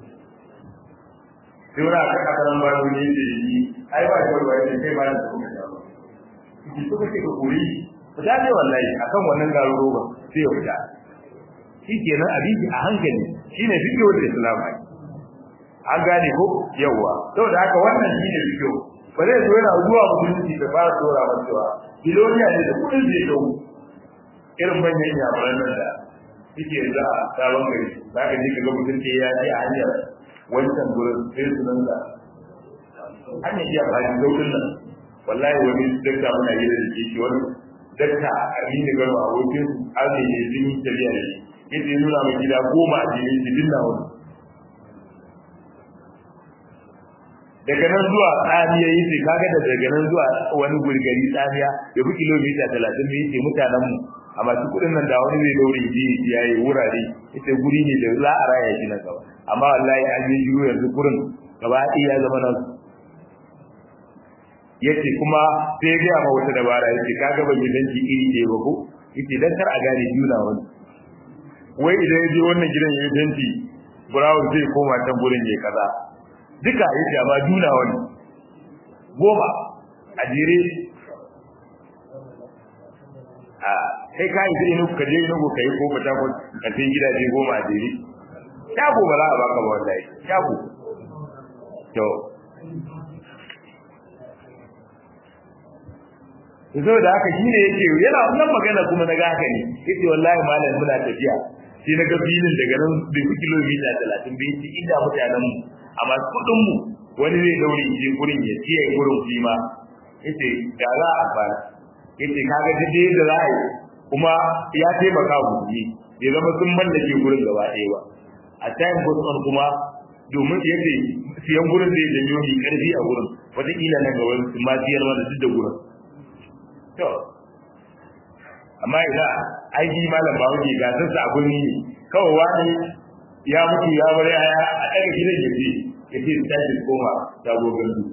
sai wani aka kasaran ba wani yake yi ai ba shi ruwa ya kai ba da kuma shan ruwa ki suka ce ka kori fita ne wallahi akan wannan garin roba sai ya fita shi kenan abinci a hankali shi ne fiƙe wanda islam ai an gane ko yawwa saboda haka wannan shi ne fiƙe ba zai zo yana zuwa musulunci da fara dora ba cewa kiloniya ne da kudin zai dau irin manyan yamuran nan da suke za a sabon gari za ka je ka ga mutum ke ya je a hanyar wancan gurin sai su nan da hanyar iya bayan zaukin nan wallahi wani dakta muna yi da ke wani dakta a rini gano a wajen arziki sun yi tafiya da shi yadda nuna mai gida goma a jirin jibin na wani daga nan zuwa tsamiya yi ce kaga da daga nan zuwa wani gurgari tsamiya ya fi kilomita talatin da yake mutanen mu a masu kuɗin nan da wani zai daure ji ya yi wurare ita guri ne da za a raya shi na gaba amma wallahi an yi shiru yanzu kurin gaba ɗaya ya zama nan yace kuma sai ya gaya ma wata dabara yace kaga ban yi danki iri ɗaya ba ko yace dan kar a gane juna wani wai idan ya je wannan gidan ya yi fenti brown zai koma can gurin ya kaza duka ya ce amma juna wani goma a jere a kai ka yi zai nuka je nuku ka yi ko fata ko ka sai gidaje goma a jere shago ba za a baka ba wallahi shago to zo da haka shine yake yana wannan magana kuma na ga haka ne yace wallahi malam muna tafiya sai na ga filin daga nan bai fi kilomita talatin bai ci inda mutanen mu a masu kuɗin mu wani zai daure je gurin ya ci ya gurin shi ma yace da za a fara yace kaga duk da za a yi kuma ya taimaka mu ne bai zama sun mallake gurin gaba ɗaya ba a time goes kuma domin yace siyan gurin zai janyo ni karfi a gurin wataƙila nan gaba su ma siyar mana duk da gurin to amma idan aiki malam ba wuce ga sassa a gurni ne kawai wani ya mutu ya bar yaya a ɗaga gidan ya ce ya ce su tashi koma shago gandu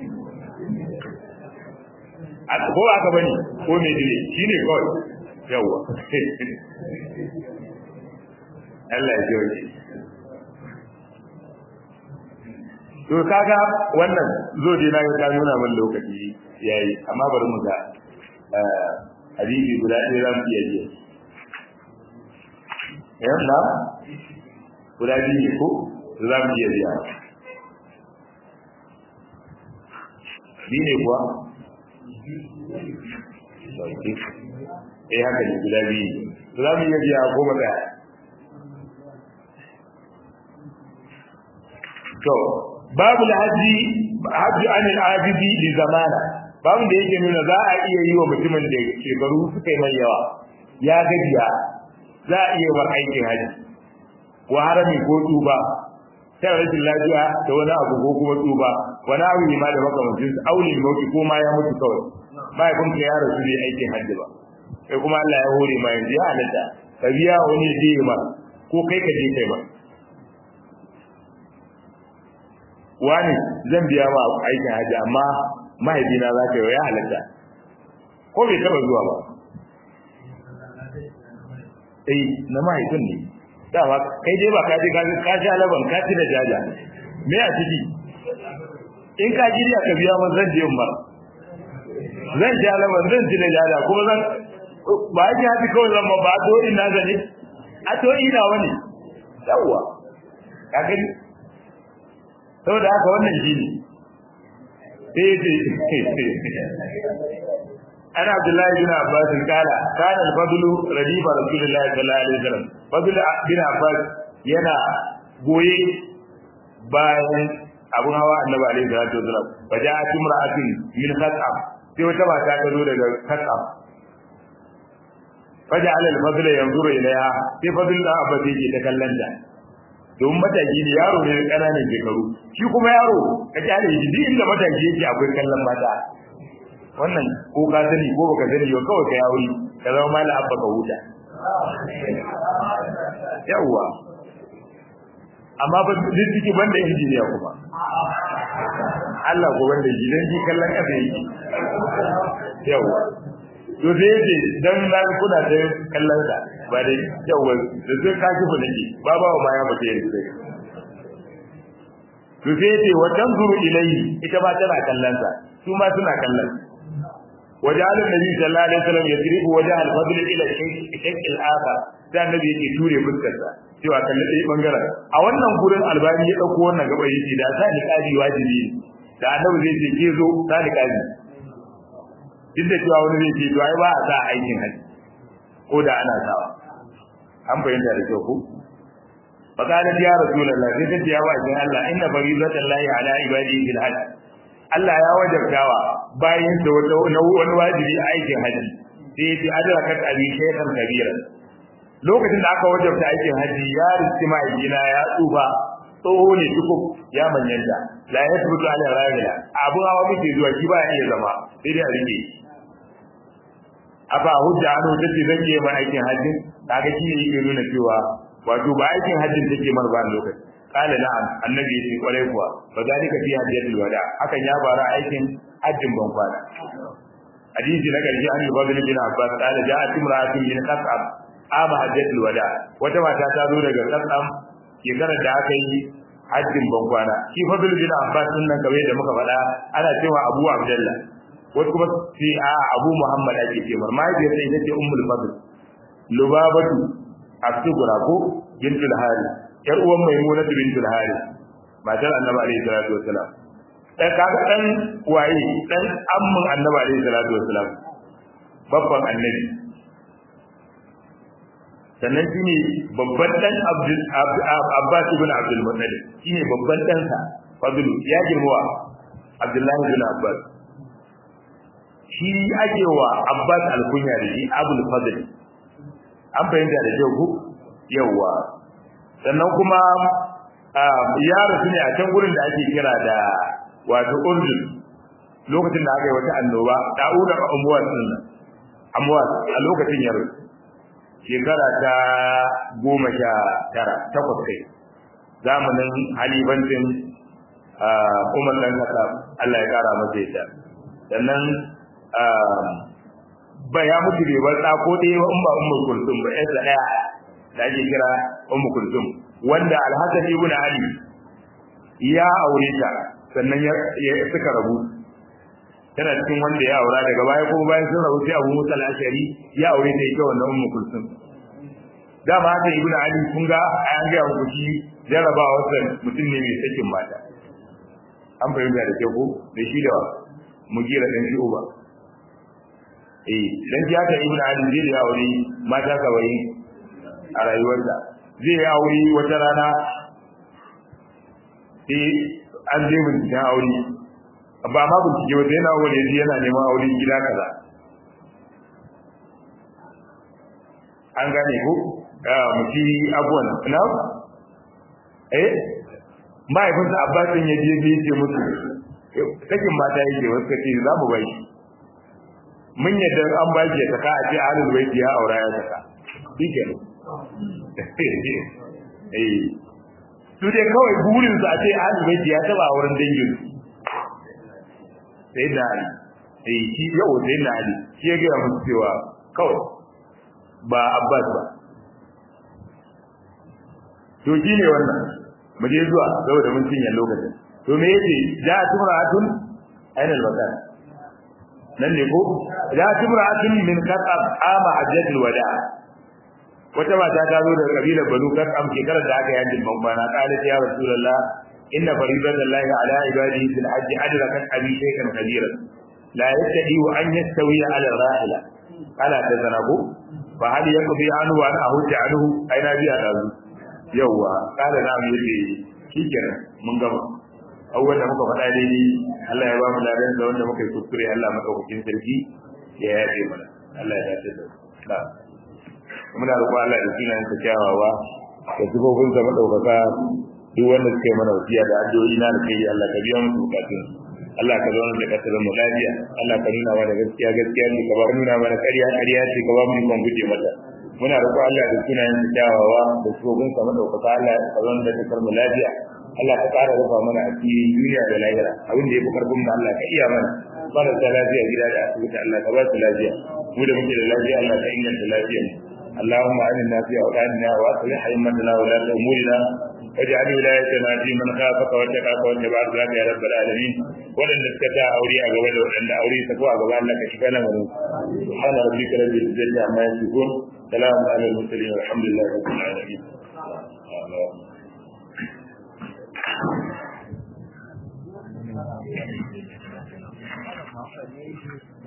ko aka bane ko mai dire shi ne kawai yawwa Allah ya jiwa to kaga wannan zo dai na ga nuna min lokaci yayi amma bari mu ga hadisi guda ɗaya za mu iya jiya yan na guda biyu ne ko za mu iya jiya biyu ne kuwa eh haka ne guda biyu za mu iya jiya ko ba ɗaya to babu alhaji hajji anil abidi li zamana babu da yake nuna za a iya yi wa mutumin da shekaru suka yi mai yawa ya gajiya za a iya bar aikin haji wa harami ko tuba sai rashin lafiya da wani abu ko kuma tuba wani abu ne ma da makamancin su aulin mauki ko ma ya mutu kawai mahaifin ka ya rasu bai aikin haji ba sai kuma Allah ya hore ma yanzu ya halatta ka biya wani ya je ma ko kai ka je kai ma wani zan biya ma aikin haji amma mahaifina za ka yi ya halatta ko bai taba zuwa ba eh na mahaifin ne dama kai dai ba ka je ka ka sha laban ka ci da jaja me a ciki in ka ji ka biya man zan je ba zan sha laban zan ci da jaja kuma zan ba ki haɗi kawai zan ba to ina zane a to ina wani yawwa ka gani saboda haka wannan shi ne أنا عبد الله بن عباس قال كان الفضل رديف رسول الله صلى الله عليه وسلم فضل بن عباس ينا goye bayan abun hawa annabi alaihi salatu wasalam faja'at imra'atin min khat'am sai wata mata ta zo daga khat'am faja'al al-fadl yanzuru ilayha sai fadl da abba yake ta kallanta don mataki ne yaro ne kananan shekaru shi kuma yaro ka kyale shi duk inda mataki yake akwai kallon mata wannan ko ka sani ko baka sani ba kawai ka yawo ka zama mala abba ka huta yawwa amma ba duk ciki banda injiniya kuma Allah ko banda shi dan ji kallon kasa yake yawwa to sai yace dan na kuna da kallon sa ba dai yawwa da sai ka kifa nake ba ba ma ya mutu yanzu to sai yace wa tanzuru ilayhi ita ba tana kallon sa su ma suna kallon وجعل النبي صلى الله عليه وسلم يضرب وجه الفضل الى الشق الاخر sai annabi yake ture fuskarsa cewa kalli dai bangaren a wannan gurin albani ya dauko wannan gaba yake da sa ni kaji wajibi da annabi zai ce ke zo sa ni kaji duk da cewa wani zai ce to ai ba a sa aikin haji ko da ana sawa an fahimta da kyau ko faqalat ya rasulullah sai ta ce ya ba Allah inna faridatallahi ala ibadihi bil hajj Allah ya wajabtawa bayan da wata wani wajibi a aikin haji sai ya ce adrakat abi shaykhan kabira lokacin da aka wajabta aikin haji ya riski ma'ajina ya tsufa tsoho ne tukuk ya manyanta la ya tabbata ala rajula abu hawa muke zuwa shi ba ya iya zama sai dai a rike afa hujja an hujja ce zan yi mai aikin hajji kaga shi ne yake nuna cewa wato ba aikin hajjin take mar ba lokaci qala na'am annabi yace kwarai kuwa fa zalika fi hajjatul wada hakan ya bara aikin hajjin ban kwana hadisi na karshe an fadl bin abbas qala ja'at imra'atun min qasab ama hajjatul wada wata mata ta zo daga qasam shekarar da aka yi hajjin ban kwana shi fadl bin abbas din nan kamar da muka faɗa ana cewa abu abdullah wasu kuma sai a abu muhammad ake ce mar mahaifiyar sai ita ce ummul fadl lubabatu asugura ko bintul hari yar uwan maimuna bintul hari matar annabi alaihi salatu wassalam dan kaga dan waye dan amman annabi alaihi salatu wassalam babban annabi sannan shine babban dan abdul abbas ibn abdul muttalib shine babban dan sa fadlu ya girma abdullahi ibn abbas shi ake wa abbas alkunya da shi abul fadl an fahimta da kyau ku yawa sannan kuma ya rasu ne a can gurin da ake kira da wato urdun lokacin da aka yi wata annoba da'ura amwas din nan amwas a lokacin ya rasu shekara ta goma sha tara takwas kai zamanin halibancin umar dan kasa Allah ya kara masa ita sannan ba ya mutu bai bar ɗa ko ɗaya in ba ummu kulsum ba yasa ɗaya da ake kira ummu kulsum wanda alhassan ibn ali ya aure ta sannan ya suka rabu tana cikin wanda ya aura daga baya kuma bayan sun rabu sai abu musa al-ashari ya aure ta ita wannan ummu kulsum dama haka ibn ali kun ga an ga muku shi jarabawa wannan mutum ne mai sakin mata an fahimta da kyau ko da shi da mugira dan shi uba eh dan ji haka ibnu ali zai da aure mata kawai a rayuwarsa zai yi aure wata rana eh an je binciken aure ba ma bincike wata yana wani yana neman aure gida kaza an gane ko mutum abuwan na eh mahaifinsa abbasin ya je ya ce musu sakin mata yake wasu kace za mu bai mun yadda an ba shi ya saka a ce ahlul baiti ya aura ya saka shike eh su dai kawai burin su a ce ahlul baiti ya taba auren dangin sai da ali eh shi yau sai da ali shi ya gaya musu cewa kawai ba abbas ba to shi ne wannan mu je zuwa saboda mun cinye lokacin to me yace ja tumra'atun aina al-bakan nan ne ko ja tumra'atun min qat'ab ama hajjatul wada wata mata ta zo daga kabilar banu qat'am shekarar da aka yi bambana qalat ya rasulullah inna faridatallahi ala ibadihi fil hajj adrakat abi shaykan kabira la yastadi an yastawi ala rahila ala tazanabu fa hal yaqdi anhu wa an ahujja anhu aina biya dazu yawwa kada na mu yace shikenan mun gama awwal da muka faɗa daidai Allah ya ba mu ladan da wanda muka yi kuskure Allah madaukakin sarki ya yafe mana Allah ya dace da muna roƙo Allah da sunan sa kyawawa da sifofin sa madaukaka duk wanda suka yi mana wasiya da addu'o'i na da kai Allah ka biya musu bukatun Allah ka zauna da kasar mu lafiya Allah ka nuna mana gaskiya gaskiya ne ka ba nuna mana ƙarya ƙarya ce ka ba mu ikon guje mata muna roƙo Allah da sunayen sa kyawawa da sifofin sa madaukaka Allah ka zauna da kasar mu lafiya Allah ka ƙara rufa mana asiri duniya da lahira abin da ya fi karfin mu Allah ka iya mana marasa lafiya gida da asibiti Allah ka ba su lafiya mu da muke da lafiya Allah ka inganta lafiyar mu اللهم آمنا في أوطاننا وأصلح أئمتنا ولاة أمورنا واجعل ولايتنا في من خافك واتقاك واتبع رضاك يا رب العالمين ولن نسكتا أولياء قبل ولن أولي تقوى قبل لك شفانا من سبحان ربك رب العزة عما يصفون سلام على المرسلين والحمد لله رب العالمين Thank you.